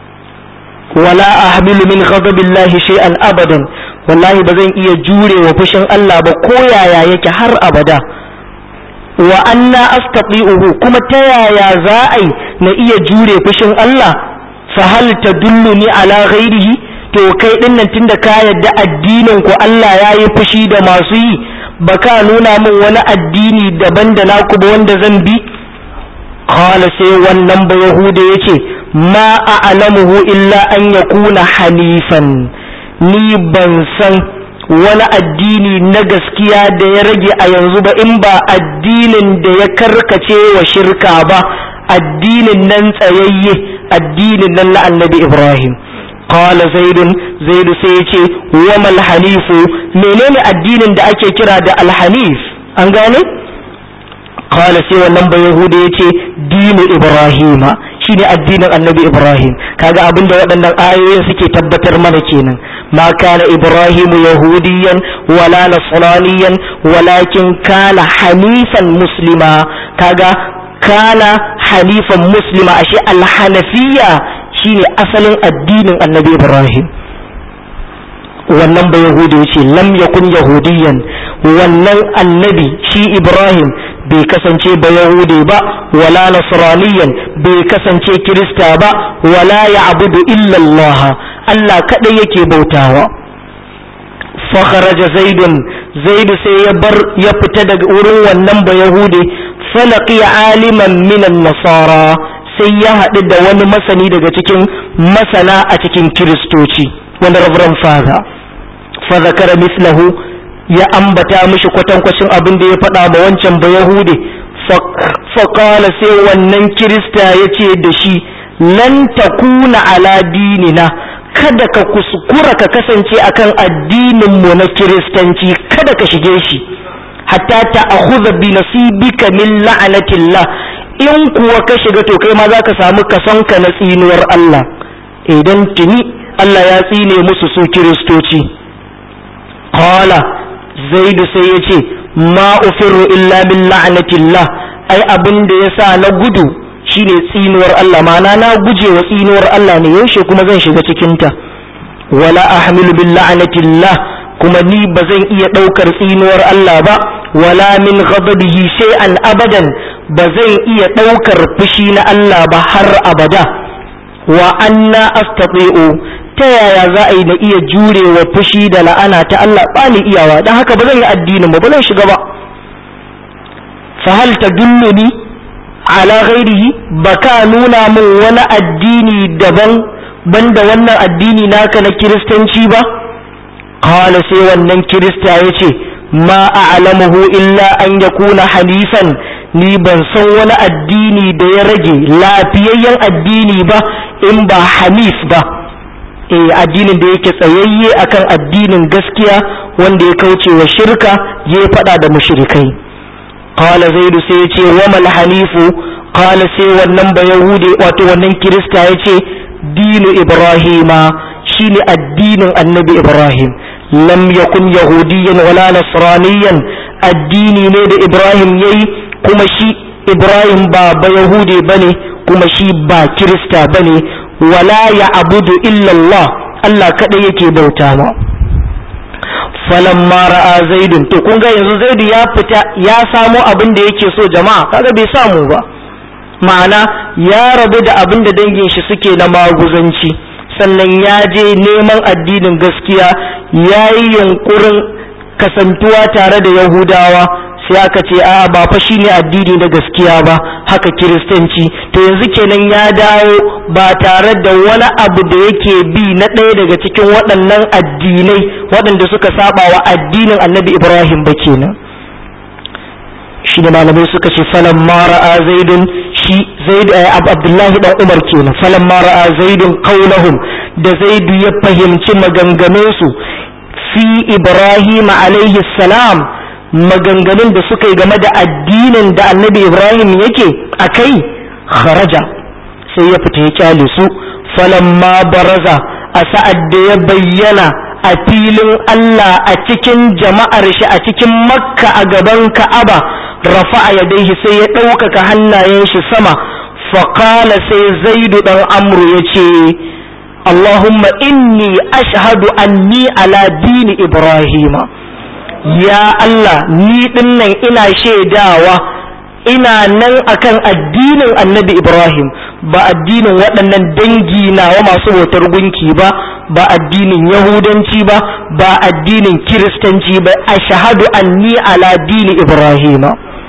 wala ahmilu min ghadabillah shay'an abadan wallahi ba zan iya jurewa fushin Allah ba ko yaya yake har abada wa anna astati'uhu kuma ta yaya za a na iya jure fushin Allah fa hal tadulluni ala ghairihi to kai din nan tunda ka yadda addinin ku Allah ya yi fushi da masu yi baka nuna min wani addini daban da naku ba wanda zan bi qala sai wannan ba yahuda yace ma a'lamuhu illa an yakuna hanifan ni ban san wani addini na gaskiya da ya rage a yanzu ba in ba addinin da ya karkace wa shirka ba addinin nan tsayayye addinin nan na annabi ibrahim qala zaidun zaidu sai ya ce wa mal hanifu menene addinin da ake kira da alhanif an gane qala sai wannan ba yahuda ya ce dinu ibrahima shine addinin annabi ibrahim kaga abinda waɗannan ayoyin suke tabbatar mana kenan ma kana ibrahim yahudiyan wala nasraniyan walakin kana hanifan muslima kaga kana hanifan muslima ashe alhanafiya shine asalin addinin annabi ibrahim wannan ba yahudi yace lam yakun yahudiyan wannan annabi shi ibrahim bai kasance ba yahudi ba wala nasraniyan bai kasance kirista ba wala ya'budu illa allah allah kadai yake bautawa fa kharaja zaidun zaidu sai ya bar ya fita daga wurin wannan ba yahudi falaqi aliman minan nasara sai ya haɗu da wani masani daga cikin masana a cikin kiristoci wanda reverend father fa zakara mislahu ya ambata mishi kwatankwacin abin da ya faɗa ma wancan ba yahude faƙala sai wannan kirista ya ce da shi lan takuna ala dinina kada ka kuskura ka kasance akan addinin mu na kiristanci kada ka shige shi hatta ta akhudha bi nasibika min la'anatillah in kuwa ka shiga to kai ma za ka samu kasonka na tsinuwar Allah idan tuni Allah ya tsine musu su kiristoci qala zaidu sai ya ce ma ufirru illa min la'anatillah ai abin da yasa na gudu shine tsinuwar Allah ma'ana na guje wa tsinuwar Allah ne yaushe kuma zan shiga cikin ta wala ahmilu bil la'anatillah kuma ni ba zan iya ɗaukar tsinuwar Allah ba wala min ghadabihi shay'an abadan ba zan iya ɗaukar fushi na Allah ba har abada wa anna astati'u ta yaya za a yi na iya jurewa fushi da la'ana ta Allah ba ni iyawa don haka ba zan yi addinin ba ba zan shiga ba fa hal tadulluni ala ghairihi baka nuna min wani addini daban banda wannan addini naka na kiristanci ba qala sai wannan kirista yace ma a'lamuhu illa an yakuna hanifan ni ban san wani addini da ya rage lafiyayyen addini ba in ba hanif ba eh addinin da yake tsayayye akan addinin gaskiya wanda ya kauce wa shirka ya faɗa da mushrikai qala zaidu sai yace wa mal hanifu qala sai wannan ba yahude wato wannan kirista yace dinu ibrahima shine addinin annabi ibrahim lam yakun yahudiyan wala nasraniyan addini ne da ibrahim yayi kuma shi ibrahim ba ba yahude bane kuma shi ba kirista bane wala ya abudu illallah Allah kaɗai yake bauta ma falamma ra'a zaidun to kun ga yanzu zaidu ya fita ya samo abin da yake so jama'a kaga bai samu ba ma'ana ya rabu da abin da dangin shi suke na maguzanci sannan ya je neman addinin gaskiya ya yi yunkurin kasantuwa tare da yahudawa sai aka ce a'a ba fa shine addini na gaskiya ba haka kiristanci to yanzu kenan ya dawo ba tare da wani abu da yake bi na ɗaya daga cikin waɗannan addinai waɗanda suka saba wa addinin annabi ibrahim ba kenan shi da malamai suka ce falan mara'a zaidun shi zaid abdullahi dan umar kenan falan mara'a zaidun qaulahum da zaidu ya fahimci maganganunsu fi ibrahim alaihi salam maganganun da suka yi game da addinin da annabi ibrahim yake a kai kharaja sai ya fita ya kyale su falamma baraza a sa'ad da ya bayyana a filin allah a cikin jama'ar shi a cikin makka a gaban ka'aba rafa'a yadaihi sai ya ɗaukaka hannayen shi sama faƙala sai zaidu ɗan amru ya ce allahumma inni ashhadu anni ala dini ibrahima ya Allah ni dinnan ina shaidawa ina nan akan addinin annabi Ibrahim ba addinin waɗannan dangi nawa masu bautar gunki ba ba addinin yahudanci ba ba addinin kiristanci ba a shahadu anni ala dini Ibrahim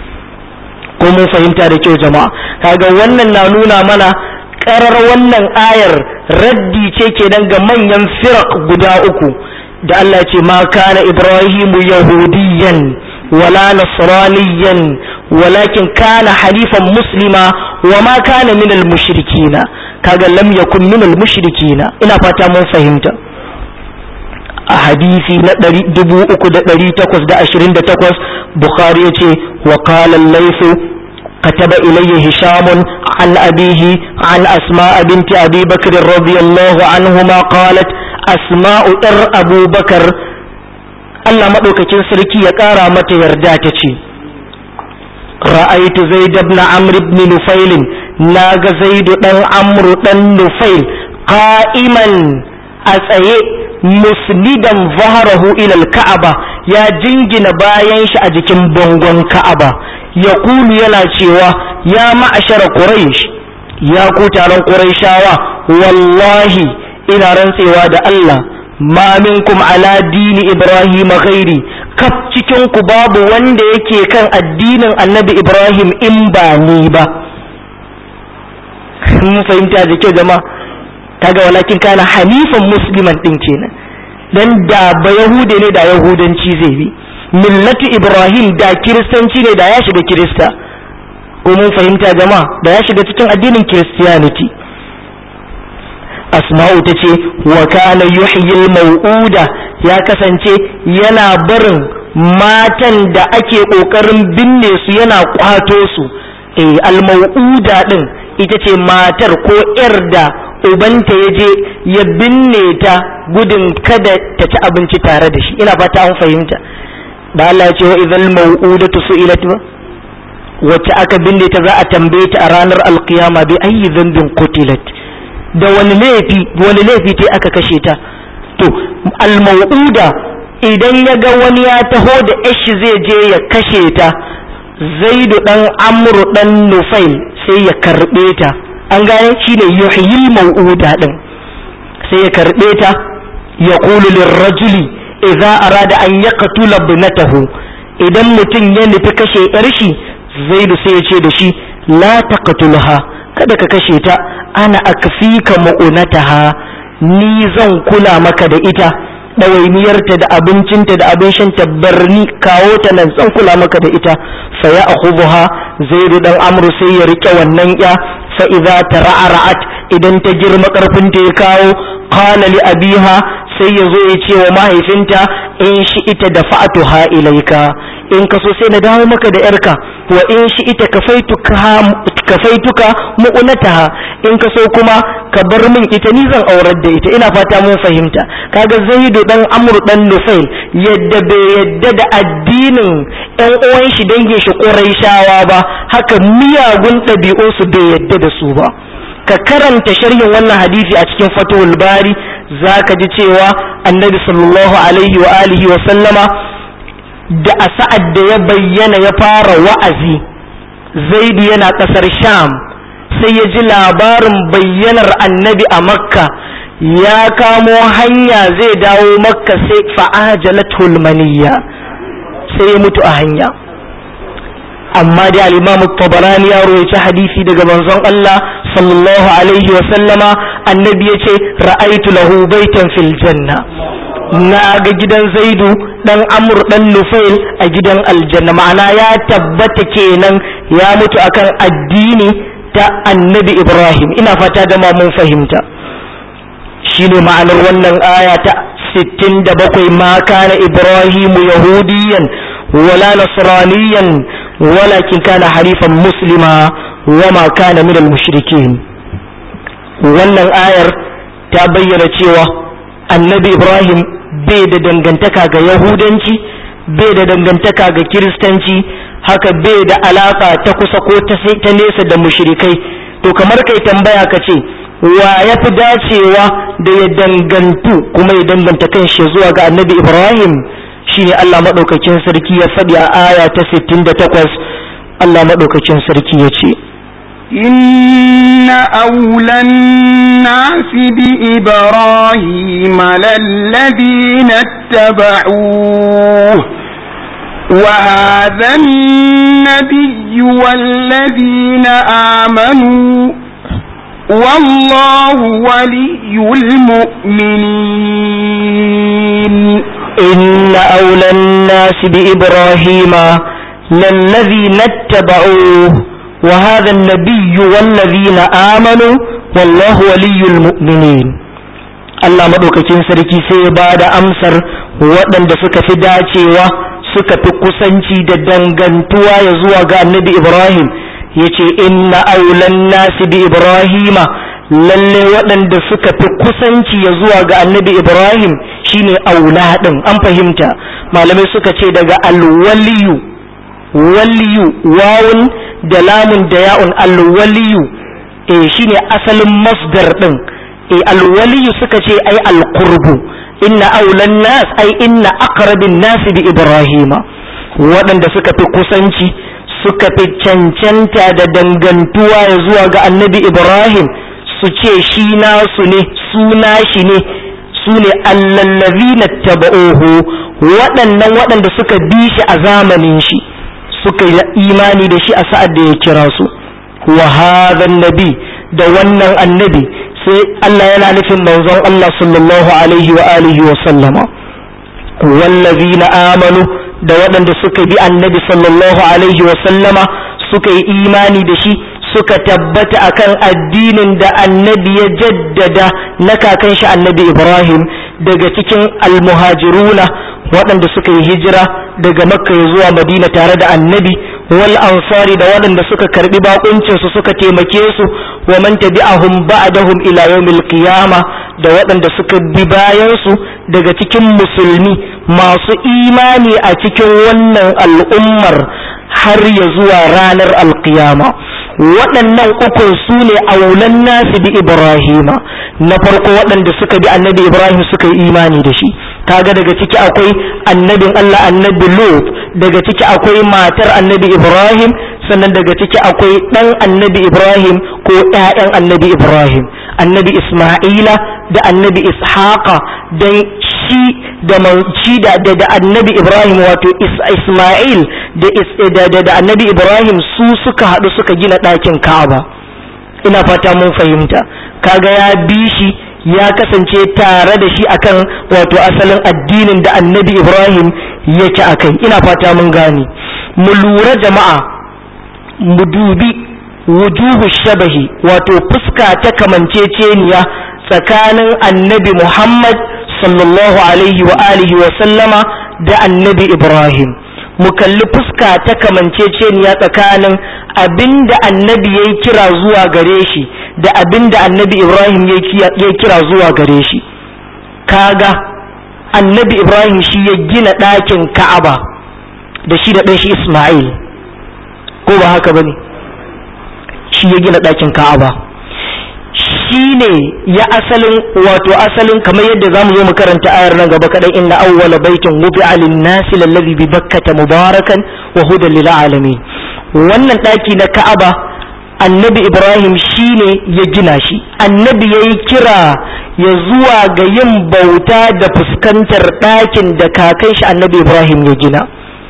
ko mun fahimta da kyau jama'a kaga wannan na nuna mana karar wannan ayar raddi ce kenan ga manyan firak guda uku da Allah ce ma kana Ibrahimu yahudiyan wala nasraniyan walakin kana halifan muslima wa ma kana min mushrikina kaga lam yakun min mushrikina ina fata mun fahimta a hadisi na 3828 bukhari yace wa qala al-layth كتب إليه هشام عن أبيه عن أسماء بنت أبي بكر رضي الله عنهما قالت asma'u ɗar abubakar Allah maɗaukakin sarki ya ƙara mata yarda ta ce ra'aitu zaid ibn amr ibn nufail na ga zaidu ɗan amru ɗan nufail qa'iman a tsaye musnidan zaharahu ila ka'aba ya jingina bayan shi a jikin bangon ka'aba ya kulu yana cewa ya ma'ashara quraish ya ku taron quraishawa wallahi ina rantsewa da Allah ma minkum ala dini Ibrahim ghairi kaf cikin ku babu wanda yake kan addinin Annabi Ibrahim in ba ni ba mun fahimta da kyau jama'a kaga walakin kana hanifan musliman din kenan dan da ba yahude ne da yahudanci zai bi millatu Ibrahim da kiristanci ne da ya shiga kirista ko mun fahimta jama'a da ya shiga cikin addinin Christianity asma'u ta ce wa kana yuhyil mau'uda ya kasance yana barin matan da ake kokarin binne su yana kwato su eh al-mau'uda din ita ce matar ko yar da ubanta ya je ya binne ta gudun kada ta ci abinci tare da shi ina fata an fahimta da Allah ya ce wa idhal mau'udatu su'ilat wacce aka binne ta za a tambaye ta a ranar alkiyama bi ayyi dhanbin qutilat da wani laifi wani laifi ta aka kashe ta to al-mau'uda idan ya ga wani ya taho da yashi zai je ya kashe ta zaidu dan amru dan nufail sai ya karbe ta an gane shine yuhyil mau'uda din sai ya karbe ta ya qulu lirrajuli idza arada an yaqtula ibnatahu idan mutum ya nufi kashe yar shi zaidu sai ya ce da shi la taqtulha kada ka kashe ta ana akfika mu'unataha ni zan kula maka da ita ɗawainiyarta da abincinta da abin shanta barni kawo ta nan zan kula maka da ita fa ya akhudha zaidu dan amru sai ya rike wannan ya fa idza tara'at idan ta girma karfin ta ya kawo qala li abiha sai ya zo ya ce wa mahaifinta in shi ita da fa'atuha ilaika in ka so sai na dawo maka da yarka wa in shi ita kafaituka mu'unataha in ka so kuma ka bar min ita ni zan aurar da ita ina fata mun fahimta kaga zaidu dan amr dan nufail yadda bai yadda da addinin yan uwan shi dangin shi quraishawa ba haka miyagun ɗabi'un su bai yadda da su ba ka karanta sharhin wannan hadisi a cikin fatul bari zaka ji cewa annabi sallallahu alaihi wa alihi wa sallama da a sa'ad da ya bayyana ya fara wa'azi zaidu yana ƙasar sham sai ya ji labarin bayyanar annabi a makka ya kamo hanya zai dawo makka sai fa'ajalatul maniyya sai ya mutu a hanya amma da al-imam tabarani ya royaci hadisi daga manzon Allah sallallahu alaihi wa sallama annabi yace ra'aitu lahu baitan fil janna na ga gidan zaidu dan amur dan nufail a gidan aljanna ma'ana ya tabbata kenan ya mutu akan addini ta annabi ibrahim ina fata da mun fahimta shine ma'anar wannan aya ta 67 ma kana ibrahim yahudiyan wala nasraniyan walakin kana harifan muslima wama kana minal mushrikin wannan ayar ta bayyana cewa annabi ibrahim bai da dangantaka ga yahudanci bai da dangantaka ga kiristanci haka bai da alaka ta kusa ko ta nesa da mushrikai to kamar kai tambaya ka ce wa ya fi dacewa da ya dangantu kuma ya danganta kan shi zuwa ga annabi ibrahim shine allah maɗaukakin sarki ya faɗi a aya ta 68 allah maɗaukakin sarki ya ce إن أولى الناس بإبراهيم للذين اتبعوه وهذا النبي والذين آمنوا والله ولي المؤمنين إن أولى الناس بإبراهيم للذين اتبعوه وهذا النبي والذين آمنوا والله ولي المؤمنين Allah maɗaukakin sarki sai ya ba da amsar waɗanda suka fi dacewa suka fi kusanci da dangantuwa ya zuwa ga annabi Ibrahim ya ce inna aulan nasi bi Ibrahima lalle waɗanda suka fi kusanci ya zuwa ga annabi Ibrahim shine aula ɗin an fahimta malamai suka ce daga alwaliyu waliyu wawun da lamun da ya'un alwaliyu eh shine asalin masdar din eh alwaliyu suka ce ai alqurbu inna aulan nas ai inna aqrabin nas bi ibrahima waɗanda suka fi kusanci suka fi cancanta da dangantuwa ya zuwa ga annabi ibrahim su ce shi nasu ne su nashi ne su ne allallazina taba'uhu waɗannan waɗanda suka bi shi a zamanin shi suka yi imani da shi a sa'ad da ya kira su wa hadhan nabi da wannan annabi sai Allah yana nufin manzon Allah sallallahu alaihi wa alihi wa sallama wallazina amanu da waɗanda suka bi annabi sallallahu alaihi wa sallama suka yi imani da shi suka tabbata akan addinin da annabi ya jaddada na kakan shi annabi Ibrahim daga cikin almuhajiruna waɗanda suka yi hijira daga makka zuwa madina tare da annabi wal ansari da waɗanda suka karbi bakuncin su suka taimake su wa man tabi'ahum ba'dahum ila yawmil qiyama da waɗanda suka bi bayan su daga cikin musulmi masu imani a cikin wannan al'ummar har ya zuwa ranar alqiyama waɗannan ukun su ne aulan nasu bi ibrahima na farko waɗanda suka bi annabi ibrahim suka yi imani da shi kaga daga ciki akwai annabin Allah annabi Lut daga ciki akwai matar annabi Ibrahim sannan daga ciki akwai ɗan annabi Ibrahim ko ‘ya'yan annabi Ibrahim annabi Ismaila da annabi Ishaqa dan shi da shi da da annabi Ibrahim wato Ismail da da annabi Ibrahim su suka haɗu suka gina ɗakin Ka'aba ina fata mun fahimta kaga ya bi shi ya kasance tare da shi akan wato asalin addinin da annabi Ibrahim yake akai ina fata mun gane mu lura jama'a mu dubi wujuhu shabahi wato fuska ta kamanceceniya tsakanin annabi Muhammad sallallahu alaihi wa alihi wa sallama da annabi Ibrahim mu kalli fuska ta kamanceceniya tsakanin abinda annabi ya kira zuwa gare shi da abinda annabi Ibrahim ya kira zuwa gare shi kaga annabi Ibrahim shi ya gina ɗakin Ka'aba da shi da ɗanshi Ismail ko ba haka bane shi ya gina ɗakin Ka'aba shi ne ya asalin wato asalin kamar yadda za mu zo mu karanta ayar nan gaba kaɗan inna awwala baitin wubi'a lin-nasi lallazi bi bakkata mubarakan wa hudan lil alamin wannan ɗaki na Ka'aba annabi Ibrahim shi ne ya gina shi annabi ya yi kira ya zuwa ga yin bauta da fuskantar ɗakin da kakan shi annabi Ibrahim ya gina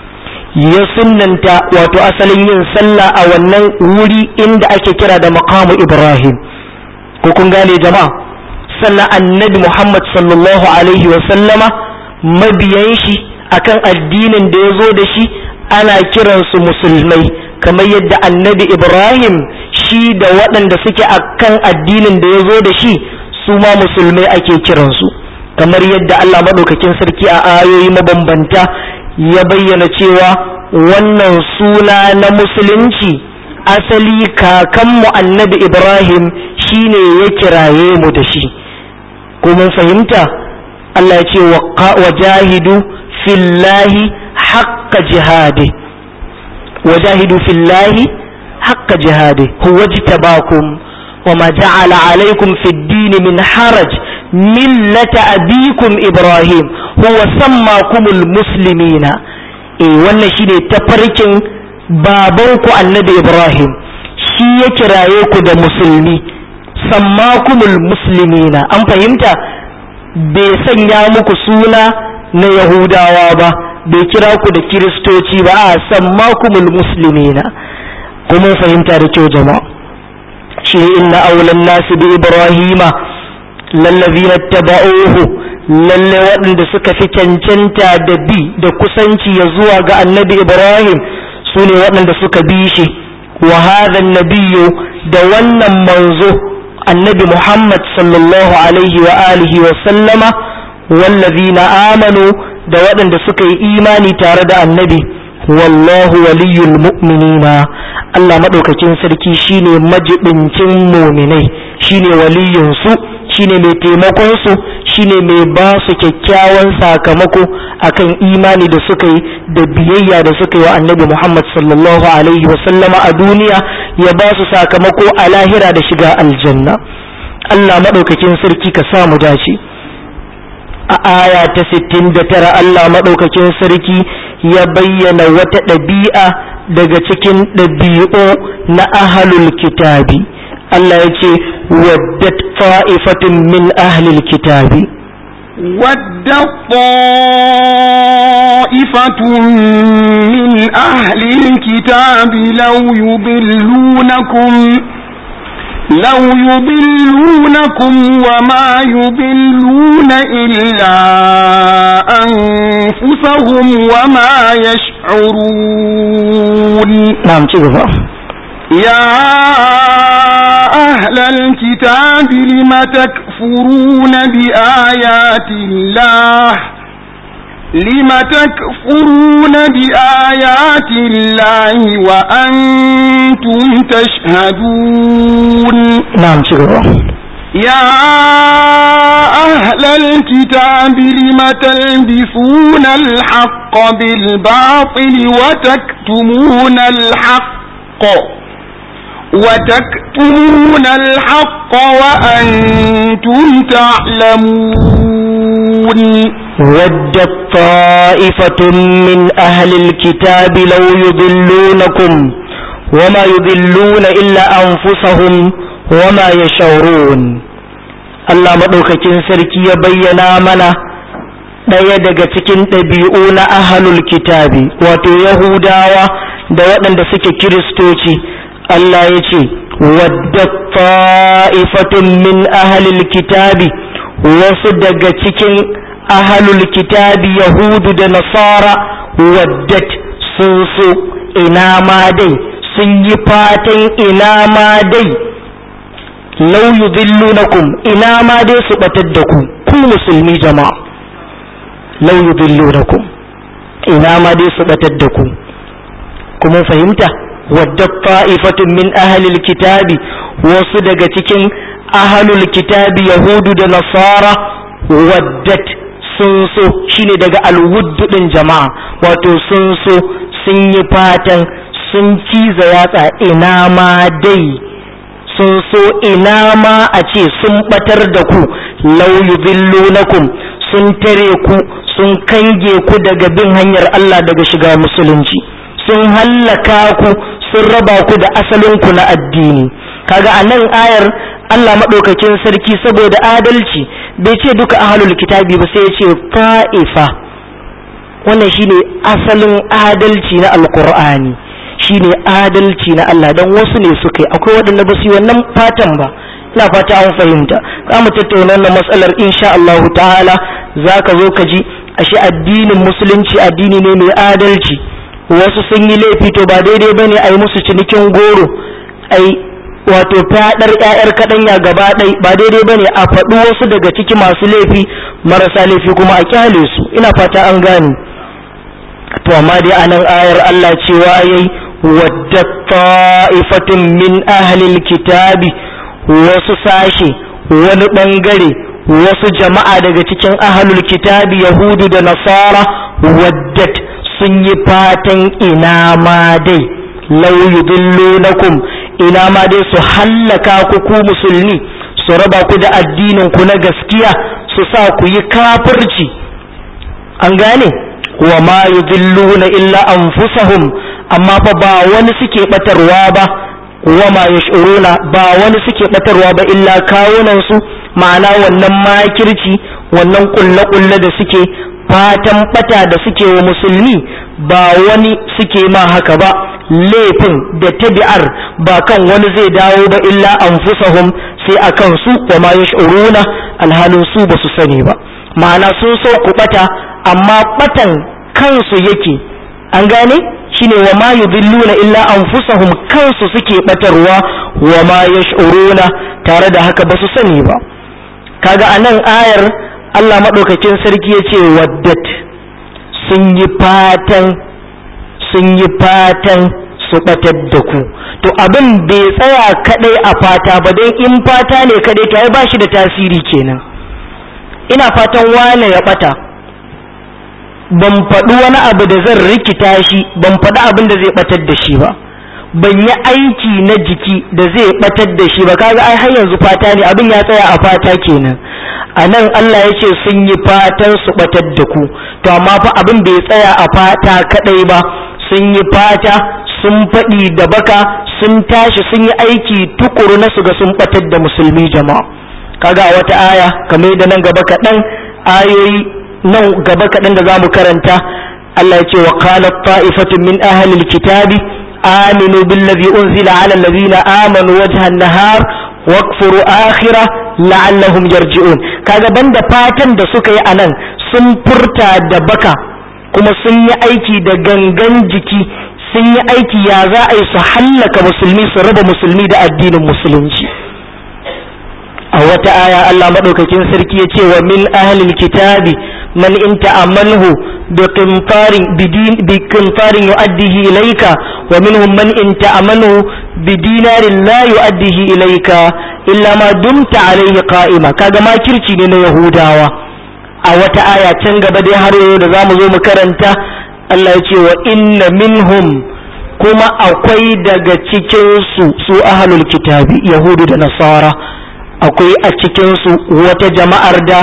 ya sunnanta wato asalin yin sallah a wannan wuri inda ake kira da maqamu Ibrahim ko kun gane jama'a sannan annabi Muhammad sallallahu alaihi wa sallama mabiyan shi akan addinin da ya zo da shi ana kiransu musulmai kamar yadda annabi Ibrahim shi da waɗanda suke akan addinin da ya zo da shi su ma musulmai ake kiransu kamar yadda Allah maɗaukakin sarki a ayoyi mabambanta ya bayyana cewa wannan suna na musulunci asali kakanmu annabi Ibrahim shine ya kiraye mu da shi ko mun fahimta Allah ya ce wa jahidu fillahi haqqa jihadi وجاهدوا في الله حق جهاده هو اجتباكم وما جعل عليكم في الدين من حرج ملة أبيكم إبراهيم هو سماكم المسلمين إيه وانا شيني تفركين بابنكو النبي إبراهيم shi ya kiraye ku da musulmi sammakumul muslimina an fahimta bai sanya muku suna na yahudawa ba bai kira ku da kiristoci ba a sammakumul muslimina kuma fahimta da kyau jama'a shi inna aulan nasu bi ibrahima lallazina taba'uhu lalle waɗanda suka fi cancanta da bi da kusanci ya zuwa ga annabi ibrahim su ne waɗanda suka bi shi wa hadha nabiyyu da wannan manzo annabi muhammad sallallahu alaihi wa alihi wa sallama wallazina amanu da waɗanda suka yi imani tare da annabi wallahu waliyul mu'minina Allah maɗaukakin sarki shine majibincin muminai shine waliyinsu shine mai taimakon su shine mai ba su kyakkyawan sakamako akan imani da suka yi da biyayya da suka yi wa annabi Muhammad sallallahu alaihi wa sallama a duniya ya ba su sakamako a lahira da shiga aljanna Allah maɗaukakin sarki ka sa mu dace a aya ta 69 Allah maɗaukakin sarki ya bayyana wata ɗabi'a daga cikin ɗabi'u na ahalul kitabi Allah ya ce waddat fa'ifatun min ahlil kitabi ودت طائفة من أهل الكتاب لو يضلونكم لو يضلونكم وما يضلون إلا أنفسهم وما يشعرون نعم تجربة يا أهل الكتاب لم تكفرون بآيات الله لم تكفرون بآيات الله وأنتم تشهدون نعم تجربة يا أهل الكتاب لم تلبسون الحق بالباطل وتكتمون الحق وتكتمون الحق وأنتم تعلمون ودت طائفة من أهل الكتاب لو يضلونكم وما يضلون إلا أنفسهم وما يشعرون Allah maɗaukakin sarki ya bayyana mana ɗaya daga cikin ɗabi'u na ahalul kitabi wato Yahudawa da waɗanda suke Kiristoci Allah ya ce wadda ta'ifatun min ahalul kitabi wasu daga cikin ahalul kitabi Yahudu da Nasara waddat sun so ina ma dai sun yi fatan ina ma dai lau yudillunakum ina ma dai su batar da ku ku musulmi jama'a lau yudillunakum ina ma dai su batar da ku kuma fahimta wadda ta'ifatun min ahlil kitabi wasu daga cikin ahlul kitabi yahudu da nasara waddat sun so shine daga alwuddu din jama'a wato sun so sun yi fatan sun ciza yatsa ina ma dai sun so ina ma a ce sun batar da ku lau yudhillunakum sun tare ku sun kange ku daga bin hanyar Allah daga shiga musulunci sun hallaka ku sun raba ku da asalin ku na addini kaga a nan ayar Allah maɗaukakin sarki saboda adalci bai ce duka ahlul kitabi ba sai ya ce fa'ifa wannan shine asalin adalci na alqur'ani shine adalci na Allah dan wasu ne suka yi akwai waɗanda ba su yi wannan fatan ba ina fata an fahimta za mu tattauna wannan matsalar insha Allah ta'ala za ka zo ka ji ashe addinin musulunci addini ne mai adalci wasu sun yi laifi to ba daidai bane a yi musu cinikin goro ai wato fadar ƴaƴar kaɗanya gaba ɗai ba daidai bane a faɗi wasu daga ciki masu laifi marasa laifi kuma a kyale su ina fata an gane to amma dai a nan ayar Allah cewa yayi wadda ta'ifatun min ahlil kitabi wasu sashe wani bangare wasu jama'a daga cikin ahlul kitabi yahudu da nasara waddat sun yi fatan ina ma dai lau yudillunakum ina ma dai su hallaka ku ku musulmi su raba ku da addinin ku na gaskiya su sa ku yi kafirci an gane wa ma yudilluna illa anfusahum amma fa ba wani suke batarwa ba wa ma yash'uruna ba wani suke batarwa ba illa kawunan su ma'ana wannan makirci wannan kulle kulle da suke fatan bata da suke wa musulmi ba wani suke ma haka ba laifin da tabi'ar ba kan wani zai dawo ba illa anfusahum sai akan su wa ma yash'uruna alhalin su ba su sani ba ma'ana sun so ku bata amma batan kansu yake an gane shine wa ma yudilluna illa anfusahum kansu suke batarwa wa ma yash'uruna tare da haka ba su sani ba kaga anan ayar Allah madaukakin sarki yace waddat sun yi fatan sun yi fatan su batar da ku to abin bai tsaya kadai a fata ba dan in fata ne kadai to ai ba shi da tasiri kenan ina fatan wane ya bata ban faɗi wani abu da zan rikita shi ban faɗi abin da zai ɓatar da shi ba ban yi aiki na jiki da zai ɓatar da shi ba kaga ai har yanzu fata ne abin ya tsaya a fata kenan a nan Allah ya ce sun yi fatan su ɓatar da ku to amma fa abin bai tsaya a fata kaɗai ba sun yi fata sun faɗi da baka sun tashi sun yi aiki tukuru na su ga sun ɓatar da musulmi jama'a kaga a wata aya kamar da nan gaba kaɗan ayoyi nan gaba kaɗan da za mu karanta Allah ya ce wa qalat ta'ifatun min ahlil kitabi aminu billazi unzila ala allazina amanu wajha an-nahar wakfuru akhira la'allahum yarji'un kaga banda fatan da suka yi anan sun furta da baka kuma sun yi aiki da gangan jiki sun yi aiki ya za a yi su hallaka musulmi su raba musulmi da addinin musulunci a wata aya Allah madaukakin sarki ya ce wa min ahlil kitabi man in ta'ammanhu bi qintarin bi qintarin yu'addihi ilayka wa minhum man in ta'ammanhu bi dinarin la yu'addihi ilayka illa ma dumta alayhi qa'ima kaga makirci ne na yahudawa a wata aya can gaba dai har yau da zamu zo mu karanta Allah ya ce wa inna minhum kuma akwai daga cikin su su ahlul kitabi yahudu da nasara akwai a cikinsu wata jama'ar da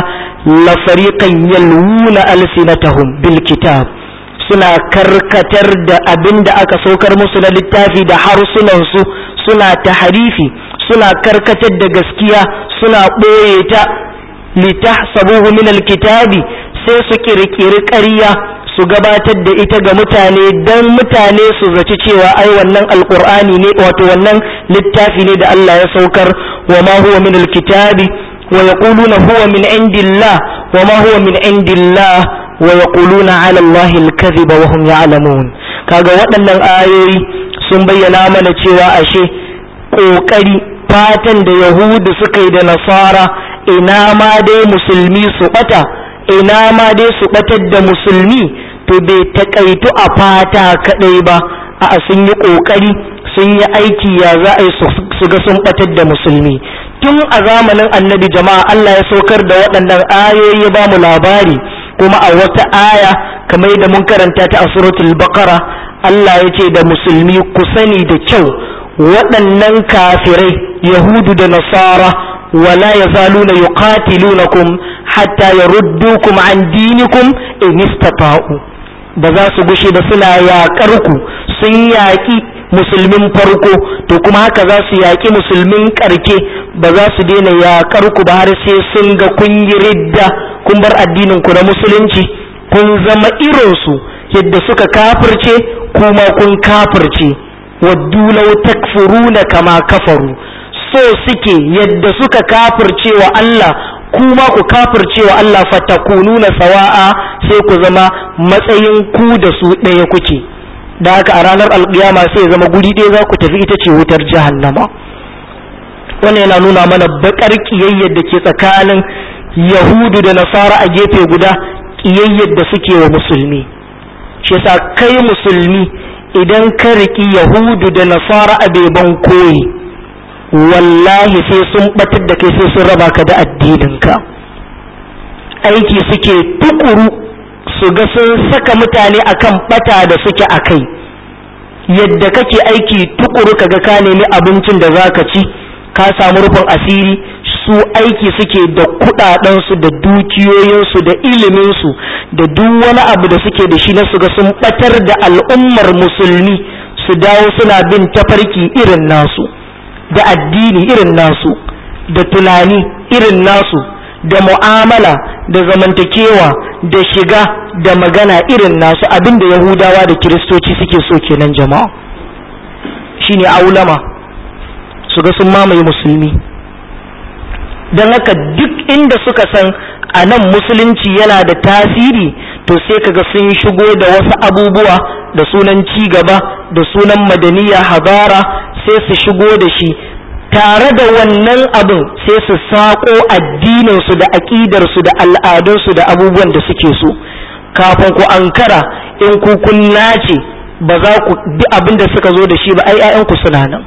la fariqan yalwuna alsinatahum bil kitab suna karkatar da abin da aka saukar musu na littafi da harsunansu suna taharifi suna karkatar da gaskiya suna ɓoye ta litahsabuhu min alkitabi sai su kirkiri ƙarya su gabatar da ita ga mutane don mutane su zaci cewa ai wannan alkur'ani ne wato wannan littafi ne da Allah ya saukar wa ma huwa min alkitabi wa yaquluna huwa min indillah wa ma huwa min indillah wa yaquluna ala Allah alkadhiba wa hum ya'lamun kaga waɗannan ayoyi sun bayyana mana cewa ashe kokari fatan da yahudu suka yi da nasara ina ma dai musulmi su bata ina ma dai su batar da musulmi to bai takaitu a fata kadai ba a sun yi kokari sun yi aiki ya za a yi su ga sun batar da musulmi tun a zamanin annabi jama'a Allah ya saukar da waɗannan ayoyi ya ba mu labari kuma a wata aya kamar da mun karanta ta a suratul baqara Allah ya ce da musulmi ku sani da kyau waɗannan kafirai yahudu da nasara ولا يزالون يقاتلونكم حتى يردوكم عن دينكم إن استطاعوا ba za su gushe ba suna yaƙar ku sun yaƙi musulmin farko to kuma haka za su yaƙi musulmin ƙarke ba za su daina yaƙar ku ba har sai sun ga kun yi ridda kun bar addinin ku na musulunci kun zama irinsu yadda suka kafirce kuma kun kafirce waddu law takfuruna kama kafaru so suke yadda suka kafirce wa Allah kuma ku kafirce wa Allah fatakununa sawa'a sai ku zama matsayin ku da su ɗaya kuke da haka a ranar alƙiyama sai ya zama guri ɗaya za ku tafi ita ce wutar jahannama wannan yana nuna mana baƙar ƙiyayyar da ke tsakanin yahudu da nasara a gefe guda ƙiyayyar da suke wa musulmi shi yasa kai musulmi idan ka riƙi yahudu da nasara a beban koyi wallahi sai sun batar da kai sai sun raba ka da addininka aiki suke tukuru su ga sun saka mutane akan bata da suke a kai yadda kake aiki tukuru kaga ka nemi abincin da zaka ci ka samu rufin asiri su aiki suke da kudadensu da dukiyoyinsu da iliminsu da duk wani abu da suke da shi na su ga sun batar da al'ummar musulmi su dawo suna bin tafarki irin nasu da addini irin nasu da tunani irin nasu da mu'amala da zamantakewa da shiga da magana irin nasu abinda yahudawa da kiristoci suke so kenan jama'a shine aulama su ga sun mamaye musulmi don haka duk inda suka san a nan musulunci yana da tasiri to sai kaga sun shigo da wasu abubuwa da sunan ci gaba da sunan madaniya habara sai su shigo da shi tare da wannan abin sai su saƙo addininsu da aƙidarsu da al'adunsu da abubuwan da suke so kafin ku ankara in ku kun nace ba za ku bi abin da suka zo da shi ba ai 'ya'yanku suna nan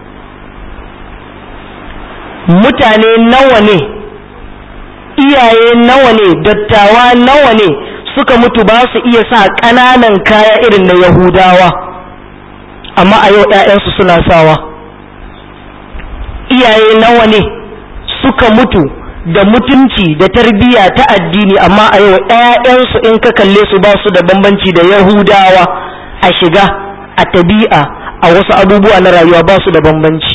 mutane nawa ne iyaye nawa ne dattawa nawa ne suka mutu ba su iya sa ƙananan kaya irin na yahudawa amma a yau 'ya'yansu suna sawa iyaye nawa ne suka mutu da mutunci da tarbiyya ta addini amma a yau 'ya'yansu in ka kalle su ba su da bambanci da yahudawa a shiga a tabi'a a wasu abubuwa na rayuwa ba su da bambanci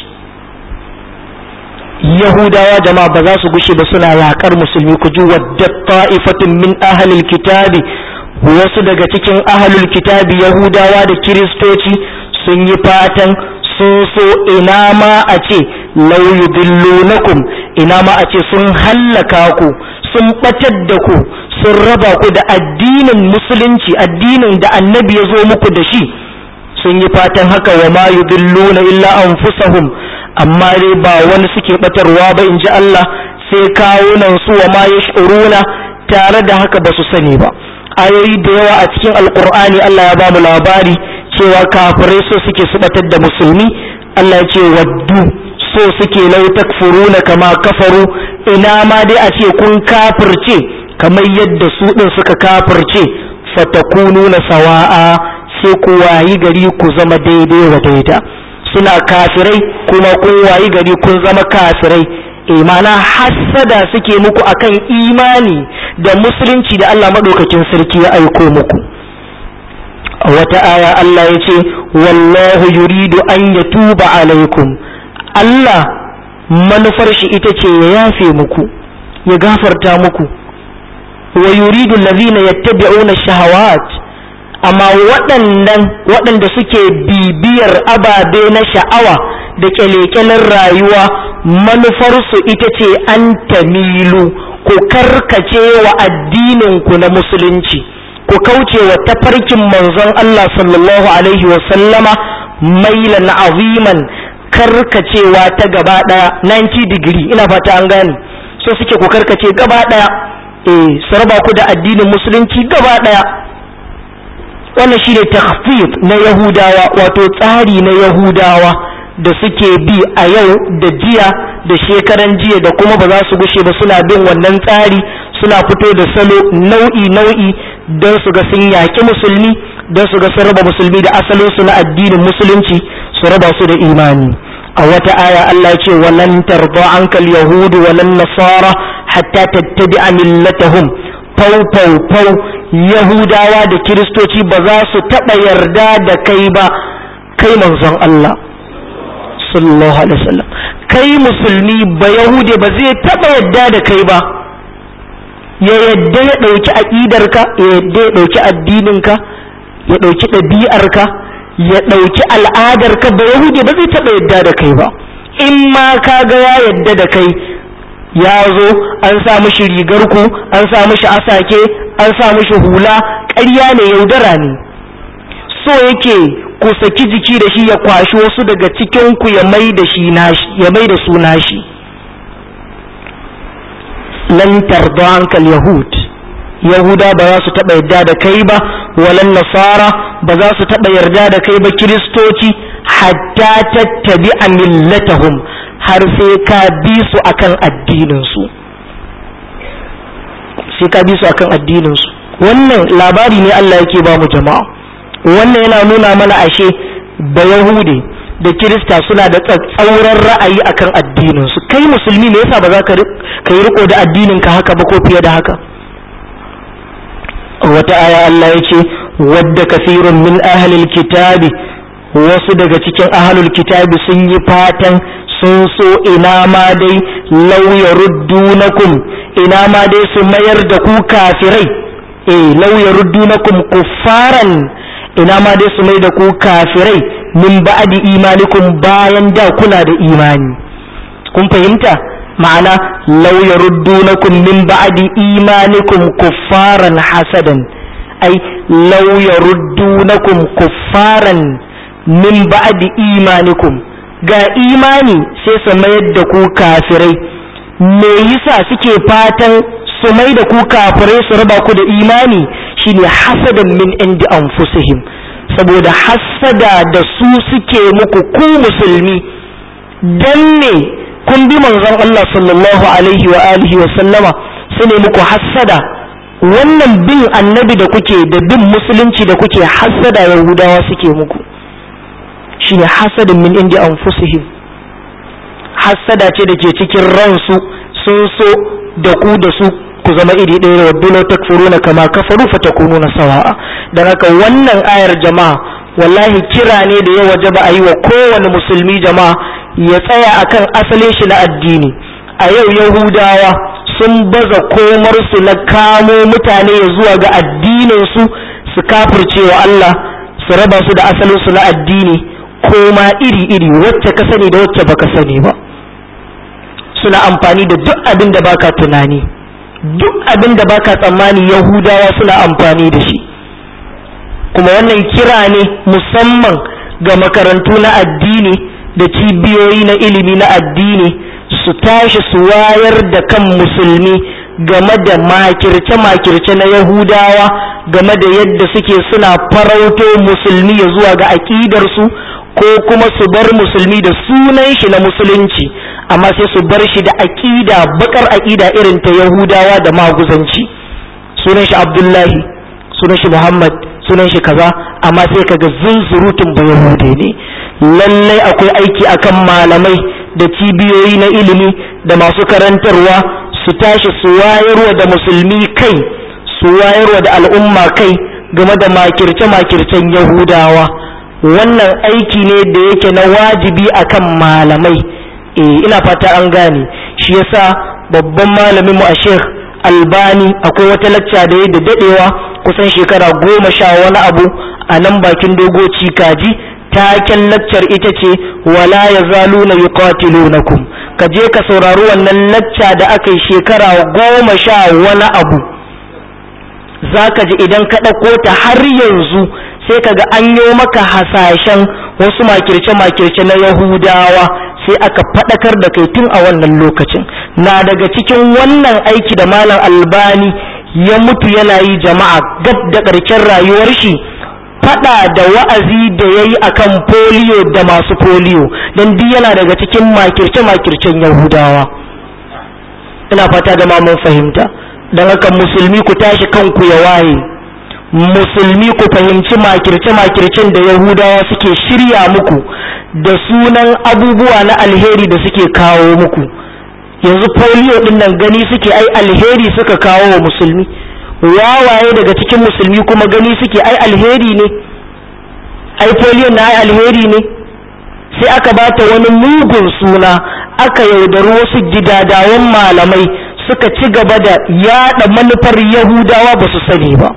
yahudawa jama'a ba za su gushe ba suna yaƙar musulmi ku ji wadda ta'ifatun min ahalil kitabi wasu daga cikin ahalul kitabi yahudawa da kiristoci sun yi fatan sun so ina ma a ce lau yudillunakum ina ma a ce sun hallaka ku sun batar da ku sun raba ku da addinin musulunci addinin da annabi ya zo muku da shi sun yi fatan haka wa ma yudilluna illa anfusahum amma dai ba wani suke batarwa ba in ji Allah sai kawunan su wa ma yash'uruna tare da haka ba su sani ba ayoyi da yawa a cikin alkur'ani Allah ya ba mu labari cewa kafirai so suke su batar da musulmi Allah ya ce waddu so suke lau takfuruna kama kafaru ina ma dai a ce kun kafirce kamar yadda su din suka kafirce fatakununa sawa'a sai ku wayi gari ku zama daidai wa daida suna kafirai kuma kun wayi gari kun zama kafirai imana hassada suke muku akan imani da musulunci da Allah maɗaukakin sarki ya aiko muku a wata aya Allah ya ce wallahu yuridu an yatuba alaikum Allah manufar shi ita ce ya yafe muku ya gafarta muku wa yuridu allazina yattabi'una shahawat amma waɗannan waɗanda suke bibiyar ababe na sha'awa da kyalekyalen rayuwa manufarsu ita ce an tamilu ku karkace wa addininku na musulunci ku kauce wa tafarkin manzon Allah sallallahu alaihi wa sallama mailan aziman karkacewa ta gaba ɗaya 90 digiri ina fata an gane so suke ku karkace gaba ɗaya eh su raba ku da addinin musulunci gaba ɗaya wannan shine takhfif na yahudawa wato tsari na yahudawa da suke bi a yau da jiya da shekaran jiya da kuma ba za su gushe ba suna bin wannan tsari suna fito da salo nau'i nau'i don su ga sun yaƙi musulmi don su ga sun raba musulmi da asalin su na addinin musulunci su raba su da imani a wata aya Allah ya ce walan tarda ankal yahudu walan nasara hatta tattabi'a millatahum fau fau fau yahudawa da kiristoci ba za su taɓa yarda da kai ba kai manzon Allah sallallahu alaihi wasallam kai musulmi ba yahude ba zai taɓa yarda da kai ba ya yadda ya ɗauki aƙidarka ya yadda ya ɗauki addininka ya ɗauki ɗabi'arka ya ɗauki al'adarka ba yahude ba zai taɓa yadda da kai ba in ma ka ga ya yadda da kai ya zo an sa mishi rigar ku an sa mishi asake an sa mishi hula ƙarya ne yaudara ne so yake ku saki jiki da shi ya kwashi wasu daga cikin ku ya mai da shi nashi ya mai da su nashi lan tarda ankal yahud yahuda ba za su taɓa yarda da kai ba walan nasara ba za su taɓa yarda da kai ba kiristoci hatta tattabi a millatahum har sai ka bi su akan addininsu sai ka bi su akan addininsu wannan labari ne Allah yake ba mu jama'a wannan yana nuna mana ashe ba yahude da kirista suna da tsauran ra'ayi akan addininsu kai musulmi ne yasa ba za ka yi riko da addininka haka ba ko fiye da haka wata aya Allah ya ce wadda kafirun min ahlil kitabi wasu daga cikin ahlul kitabi sun yi fatan sun so ina ma dai lauya ruddunakum ina ma dai su mayar da ku kafirai eh lauya ruddunakum kuffaran ina ma dai su mai da ku kafirai min ba'di imanikum bayan da kuna da imani kun fahimta ma'ana law yaruddunakum min ba'di imanikum kuffaran hasadan ai law yaruddunakum kuffaran min ba'di imanikum ga imani sai su mayar da ku kafirai me yasa suke fatan su mai da ku kafirai su raba ku da imani shine hasadan min indi anfusihim saboda hassada da su suke muku ku musulmi dan ne kun bi manzon Allah sallallahu alaihi wa alihi wa sallama su ne muku hassada wannan bin annabi da kuke da bin musulunci da kuke hassada yahudawa suke muku shine hasadin min indi anfusihim hassada ce da ke cikin ransu sun so da ku da su ku zama iri ɗaya wa dole takfuruna kama kafaru fa takununa sawa'a dan haka wannan ayar jama'a wallahi kira ne da ya wajaba a yi wa kowane musulmi jama'a ya tsaya akan asalin shi na addini a yau yahudawa sun baza komar su na kamo mutane ya zuwa ga addinin su su kafirce wa Allah su raba su da asalin su na addini koma iri iri wacce ka sani da wacce baka sani ba suna amfani da duk abin da baka tunani duk abin da baka tsammani yahudawa suna amfani da shi kuma wannan kira ne musamman ga makarantu na addini da cibiyoyi na ilimi na addini su tashi su wayar da kan musulmi game da makirce-makirce na yahudawa game da yadda suke suna farauto musulmi ya zuwa ga aƙidarsu ko kuma su bar musulmi da sunan shi na musulunci amma sai su bar shi da aƙida bakar aƙida irin ta yahudawa da maguzanci sunan shi abdullahi sunan shi muhammad sunan shi kaza amma sai kaga zunzurutun ba yahude ne lallai akwai aiki akan malamai da cibiyoyi na ilimi da masu karantarwa su tashi su wayarwa da musulmi kai su wayarwa da al'umma kai game da makirce-makircen yahudawa wannan aiki ne da yake na wajibi akan malamai eh ina fata an gane shi yasa babban malamin mu a sheikh albani akwai wata lacca da ya da dadewa kusan shekara goma sha wani abu a nan bakin dogoci kaji taken laccar ita ce wala ya zalu na yuqatilunakum ka je ka saurari wannan lacca da aka yi shekara goma sha wani abu za ka ji idan ka ɗauko ta har yanzu sai ka ga an yi maka hasashen wasu makirce-makirce na yahudawa sai aka faɗakar da kai tun a wannan lokacin na daga cikin wannan aiki da malam albani ya mutu yana yi jama'a gab da ƙarshen rayuwar shi faɗa da wa'azi da ya yi a kan foliyo da masu foliyo don duk yana daga cikin makirce-makircen yahudawa ina fata da ma mun fahimta don haka musulmi ku tashi kanku ya waye musulmi ku fahimci makirce-makircen da yahudawa suke shirya muku da sunan abubuwa na alheri da suke kawo muku yanzu polio din nan gani suke ai alheri suka kawo wa musulmi wawaye daga cikin musulmi kuma gani suke ai alheri ne ai polio na ai alheri ne sai aka bata wani mugun suna aka yaudari wasu gidadawan malamai suka ci gaba da yada manufar yahudawa ba su sani ba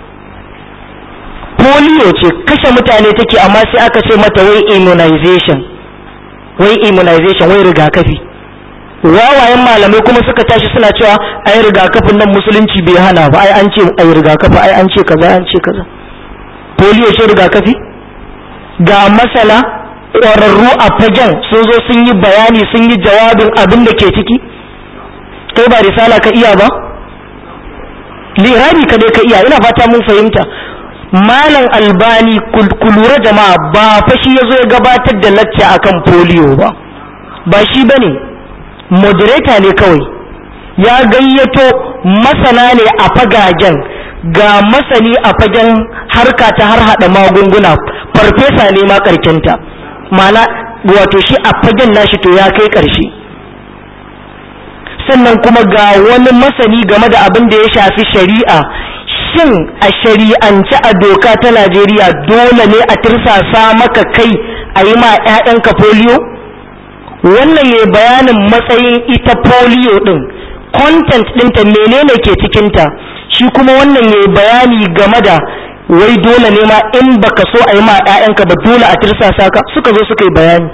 polio ce kashe mutane take amma sai aka ce mata wai immunization wai immunization wai rigakafi wawayen malamai kuma suka tashi suna cewa ai rigakafin nan musulunci bai hana ba ai an ce ai rigakafi ai an ce kaza an ce kaza polio ce rigakafi ga masana ƙwararru a fagen sun zo sun yi bayani sun yi jawabin abin da ke ciki kai ba risala ka iya ba lirabi ka dai ka iya ina fata mun fahimta malam albani ku lura jama'a ba fa shi ya zo ya gabatar da lacca akan polio ba ba shi bane moderator ne kawai ya gayyato masana ne a fagagen ga masani a fagen harka ta har hada magunguna farfesa ne ma karkenta mana wato shi a fagen nashi to ya kai karshe sannan kuma ga wani masani game da abin da ya shafi shari'a shin a shari'ance a doka ta najeriya dole ne a tirsasa maka kai a yi ma 'ya'yanka polio wannan ya bayanin matsayin ita polio din content ɗinta menene ke cikinta shi kuma wannan ya bayani game da wai dole ne ma in baka so a yi ma 'ya'yanka ba dole a tirsasa ka suka zo suka yi bayani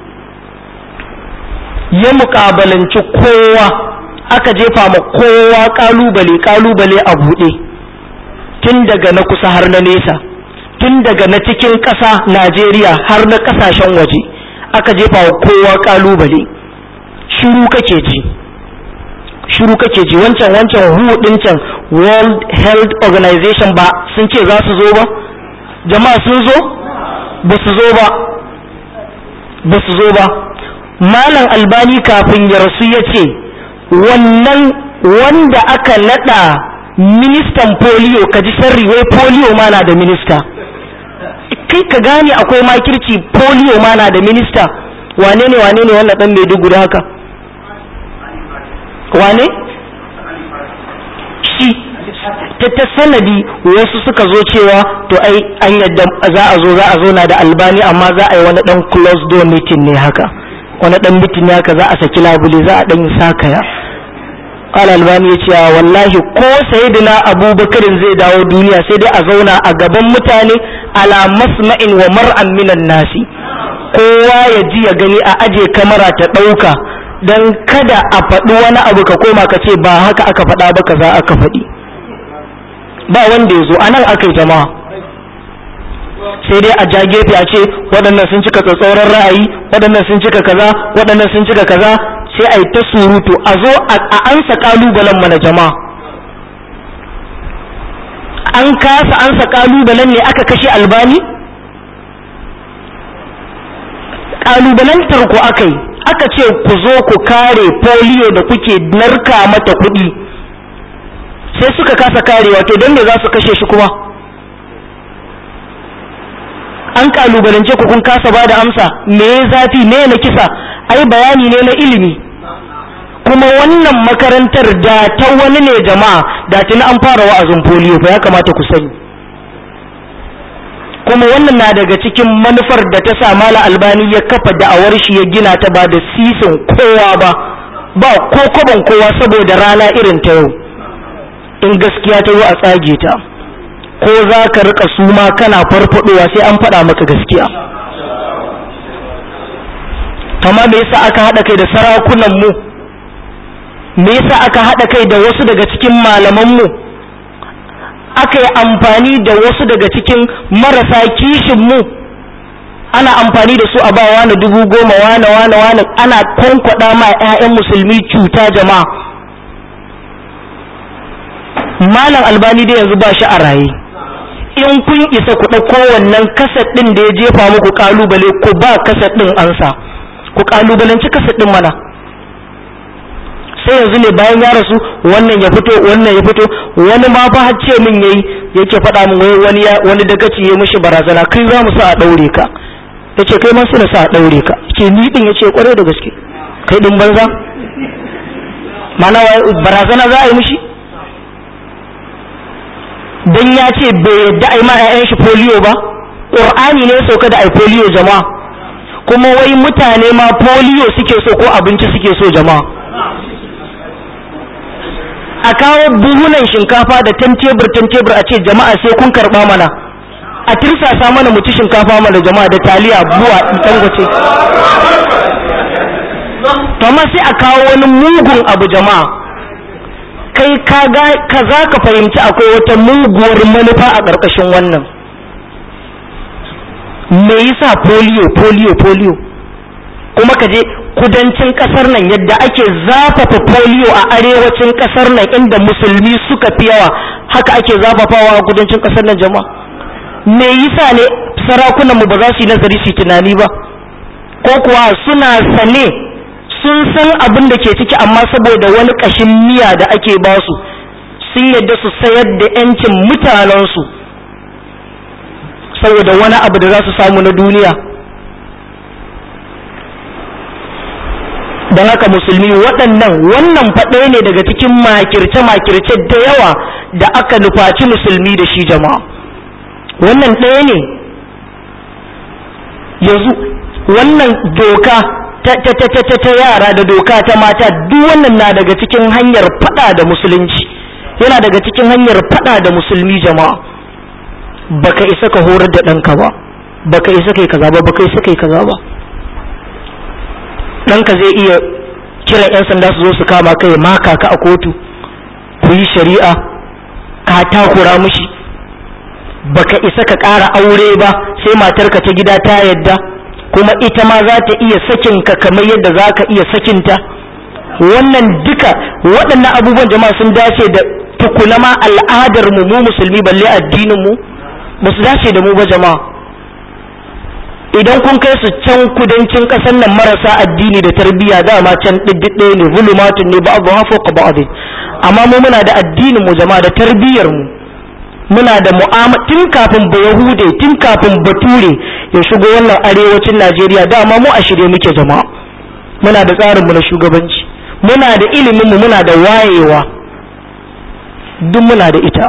ya muƙabalanci kowa aka jefa ma kowa ƙalubale ƙalubale a buɗe tun daga na kusa har na nesa tun daga na cikin ƙasa najeriya har na ƙasashen waje aka jefa wa kowa kalubale shiru kake ji shiru kake ji wancan wancan hu din can world health organization ba sun ce za su zo ba jama'a sun zo ba su zo ba ba su zo ba malam albani kafin ya rasu ya ce wannan wanda aka nada ministan polio ka ji sharri wai polio ma na da minista kai ka gane akwai makirci polio ma na da minista wane ne wane ne wannan dan maiduguri haka wane shi ta ta sanadi wasu suka zo cewa to ai an yadda za a zo za a zo na da albani amma za a yi wani dan close door meeting ne haka wani dan meeting ne haka za a saki labule za a dan yi sakaya قال albani ya ce wallahi ko sayyidina abubakarin zai dawo duniya sai dai a zauna a gaban mutane ala masma'in wa mar'an minan nasi kowa ya ji ya gani a aje kamara ta ɗauka don kada a faɗi wani abu ka koma ka ce ba haka aka faɗa ba kaza aka faɗi ba wanda ya zo a nan aka yi jama'a sai dai a ja gefe a ce waɗannan sun cika tsatsauran ra'ayi waɗannan sun cika kaza waɗannan sun cika kaza sai a yi ta surutu a zo a ansa kalubalen mana jama'a an kasa ansa kalubalen ne aka kashe albani kalubalantar ku aka yi aka ce ku zo ku kare polio da kuke narka mata kuɗi sai suka kasa karewa to don me za su kashe shi kuma an kalubalance ku kun kasa ba da amsa me ya zafi me na kisa ai bayani ne na ilimi kuma wannan makarantar da ta wani ne jama'a da tuni an fara wa'azin polio fa ya kamata ku sani kuma wannan na daga cikin manufar da ta sa mala albani ya kafa da'awar shi ya gina ta ba da sisin kowa ba ba ko kwaban kowa saboda rana irin ta yau in gaskiya ta zo a tsage ta ko za ka rika suma kana farfadowa sai an faɗa maka gaskiya kama me yasa aka haɗa kai da sarakunan mu me yasa aka haɗa kai da wasu daga cikin malaman mu aka yi amfani da wasu daga cikin marasa kishin mu ana amfani da su a ba wani dubu goma wani wani wani ana kwankwada ma 'ya'yan musulmi cuta jama'a malam albani da yanzu ba shi a raye in kun isa ku ɗauko wannan kasat ɗin da ya jefa muku ƙalubale ku ba kasat ɗin ansa ku ƙalubalanci kasat ɗin mana sai yanzu ne bayan ya rasu wannan ya fito wannan ya fito wani ma fa har ce min yayi yake faɗa min wai wani wani dagaci ya mishi barazana kai za mu sa a ɗaure ka yace kai ma sai na sa a ɗaure ka ce ni din yace kwarai da gaske kai din banza mana barazana za a yi mishi dan ya ce bai yadda a yi ma 'ya'yan shi polio ba ƙur'ani ne sauka da ai polio jama'a kuma wai mutane ma polio suke so ko abinci suke so jama'a a kawo buhunan shinkafa da tan tebur tan tebur a ce jama'a sai kun karba mana a tirsasa mana mu ci shinkafa mana jama'a da taliya buwa dangote to amma sai a kawo wani mugun abu jama'a kai ka za ka fahimci akwai wata muguwar manufa a ƙarƙashin wannan me yasa polio polio polio kuma ka je kudancin ƙasar nan yadda ake zafafa polio a arewacin ƙasar nan inda musulmi suka fi yawa haka ake zafafawa a kudancin ƙasar nan jama'a me yasa ne sarakunan mu ba za su yi nazari su tunani ba ko kuwa suna sane sun san abin da ke ciki amma saboda wani ƙashin miya da ake ba su sun yadda su sayar da 'yancin mutanensu saboda wani abu da za su samu na duniya don haka musulmi waɗannan wannan faɗe ne daga cikin makirce-makirce da yawa da aka nufaci musulmi da shi jama'a wannan ɗaya ne yanzu wannan doka ta ta ta ta ta yara da doka ta mata duk wannan na daga cikin hanyar fada da musulunci yana daga cikin hanyar fada da musulmi jama'a baka isa ka horar da ɗanka ba baka isa kai kaza ba baka isa kai kaza ba ɗanka zai iya kiran 'yan sanda su zo su kama kai maka ka a kotu ku yi shari'a ka takura mushi baka isa ka ƙara aure ba sai matarka ta gida ta yadda kuma ita ma za ta iya sakin ka kamar yadda za ka iya sakinta wannan duka waɗannan abubuwan jama'a sun dace da tukuna ma al'adar mu mu musulmi balle addinin mu ba su dace da mu ba jama'a idan kun kai su can kudancin ƙasar nan marasa addini da tarbiyya dama can ɗiɗɗe ne zulumatun ne ba abu hafo ka ba amma mu muna da addinin mu jama'a da tarbiyyar mu muna da mu'amala tun kafin ba yahude tun kafin bature ya shigo wannan arewacin najeriya dama mu a shirye muke jama'a muna da tsarin mu na shugabanci muna da ilimin mu muna da wayewa duk muna da ita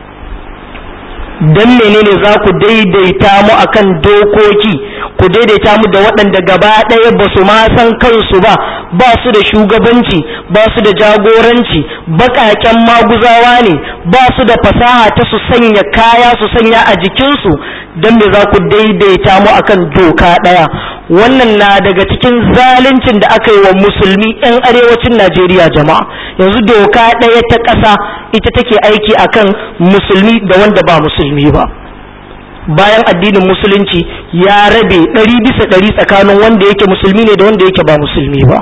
dan menene za ku daidaita mu akan dokoki ku daidaita mu da waɗanda gaba ɗaya ba su ma san kansu ba ba su da shugabanci ba su da jagoranci baƙaƙen maguzawa ne ba su da fasaha ta su sanya kaya su sanya a jikinsu don me za ku daidaita mu akan doka ɗaya wannan na daga cikin zaluncin da aka yi wa musulmi 'yan arewacin najeriya jama'a yanzu doka ɗaya ta ƙasa ita take aiki akan musulmi da wanda ba musulmi ba bayan addinin musulunci ya rabe ɗari bisa ɗari tsakanin wanda yake musulmi ne da wanda yake ba musulmi ba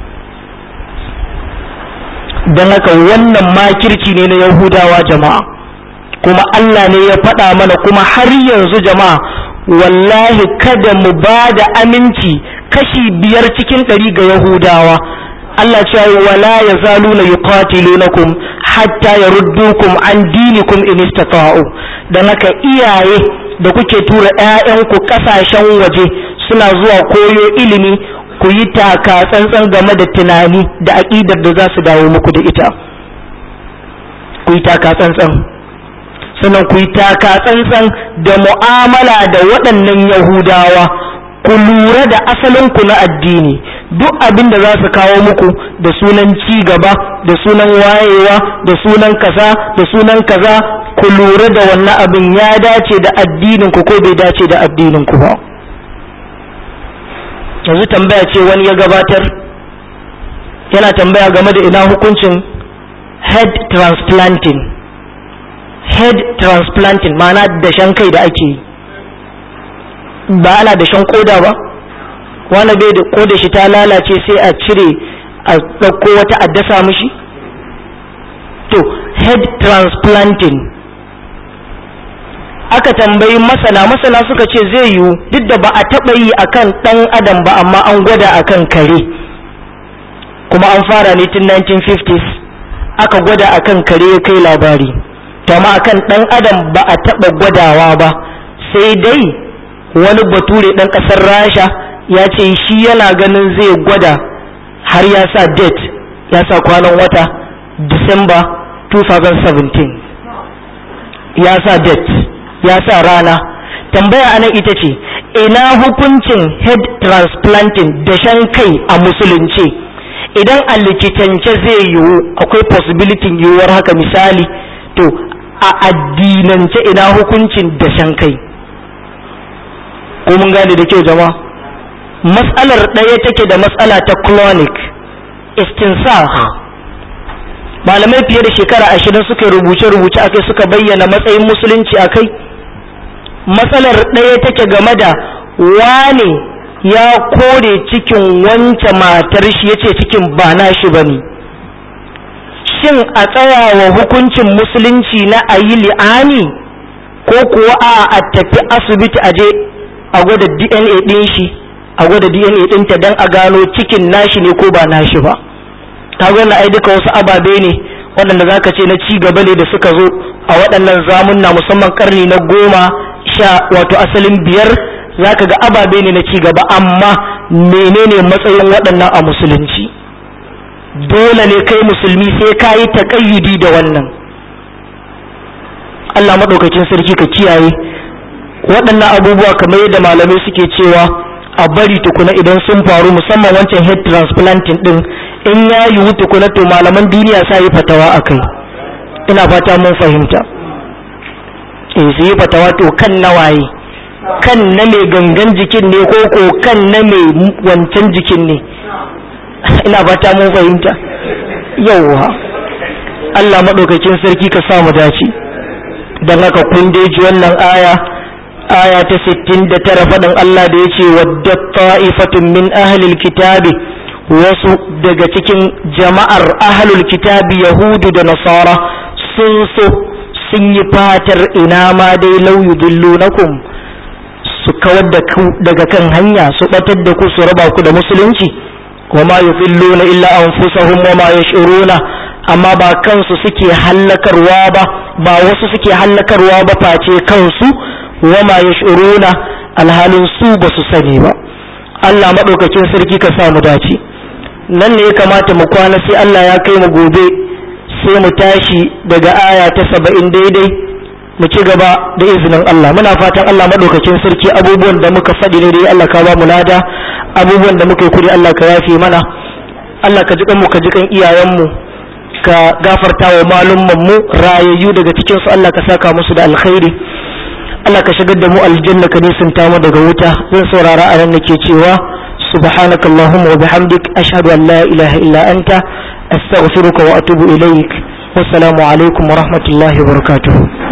don haka wannan makirci ne na yahudawa jama'a kuma allah ne ya faɗa mana kuma har yanzu jama'a wallahi kada mu ba da aminci kashi biyar cikin ɗari ga yahudawa Allah ce wala ya zalu na yuqatilunakum hatta yaruddukum an dinikum in istata'u dan haka iyaye da kuke tura ƴaƴanku ƙasashen waje suna zuwa koyo ilimi ku yi taka tsantsan game da tunani da aƙidar da za su dawo muku da ita ku yi taka tsantsan sannan ku yi taka tsantsan da mu'amala da waɗannan yahudawa ku lura da asalinku na addini duk abin da za su kawo muku da sunan ci gaba da sunan wayewa da sunan kaza da sunan kaza ku lura da wannan abin ya dace da addininku ko bai dace da addininku ba yanzu tambaya ce wani ya gabatar yana tambaya game da ina hukuncin head transplanting head transplanting ma'ana dashen kai da ake yi ba ana dashen koda ba wani bai da koda shi ta lalace sai a cire a ɗauko wata a dasa mishi to head transplanting aka tambayi masana masana suka ce zai yiwu duk da ba a taɓa yi akan ɗan adam ba amma an gwada akan kare kuma an fara ne tun 1950s aka gwada akan kare ya kai labari to amma akan ɗan adam ba a taɓa gwadawa ba sai dai wani bature ɗan ƙasar rasha ya ce shi yana ganin zai gwada har ya sa date ya sa kwanan wata disamba 2017 ya sa date ya sa rana tambaya anan ita ce ina hukuncin head transplanting dashen kai a musulunci idan a likitance zai yiwu akwai possibility yiwuwar haka misali to a addinance ina hukuncin dashen kai ko mun gane da kyau jama'a matsalar ɗaya take da matsala ta clonic istinsah malamai fiye da shekara ashirin suka rubuce-rubuce akai suka bayyana matsayin musulunci akai matsalar ɗaya take game da wane ya kore cikin wance matar shi ya ce cikin ba na shi ba ne shin a tsayawa hukuncin musulunci na a yi li'ani ko kuwa a a tafi asibiti a je a gwada dna ɗin shi a gwada dna ɗinta don a gano cikin nashi ne ko ba nashi ba ta gwada ai duka wasu ababe ne waɗanda za ka ce na ci gaba ne da suka zo a waɗannan zamunna musamman karni na goma sha wato asalin biyar za ka ga ababe ne na ci gaba amma menene matsayin waɗannan a musulunci dole ne kai musulmi sai ka yi taƙayyudi da wannan Allah maɗaukakin sarki ka kiyaye waɗannan abubuwa kamar yadda malamai suke cewa a bari tukuna idan sun faru musamman wancan head transplanting din in ya yiwu tukuna to malaman duniya sa yi fatawa a kai ina fata mun fahimta eh su yi fatawa to kan nawaye kan na mai gangan jikin ne ko ko kan na mai wancan jikin ne ina fata mun fahimta yauwa Allah maɗaukakin sarki ka samu dace don haka kun dai ji wannan aya aya ta sittin da tara faɗin Allah da ya ce wadda ta'ifatun min ahlil kitabi wasu daga cikin jama'ar ahlul kitabi yahudu da nasara sun so sun yi fatar ina ma dai lauyu dillunakum su kawar da ku daga kan hanya su batar da ku su raba ku da musulunci wa ma yudilluna illa anfusahum wa ma yash'uruna amma ba kansu suke hallakarwa ba ba wasu suke hallakarwa ba face kansu wama yash'uruna alhalin su ba su sani ba Allah maɗaukakin sarki ka sa mu dace nan ne ya kamata mu kwana sai Allah ya kai mu gobe sai mu tashi daga aya ta saba'in daidai mu ci gaba da izinin Allah muna fatan Allah maɗaukakin sarki abubuwan da muka faɗi ne dai Allah ka ba mu lada abubuwan da muka yi kuri Allah ka yafe mana Allah ka ji mu ka ji kan iyayenmu ka gafarta wa malumman mu rayayyu daga cikin su Allah ka saka musu da alkhairi Allah ka shigar da mu aljanna ka nisanta mu daga wuta zan saurara a nan nake cewa subhanaka allahumma wa bihamdik ashhadu an la ilaha illa anta astaghfiruka wa atubu ilaik wassalamu alaikum wa rahmatullahi wa barakatuh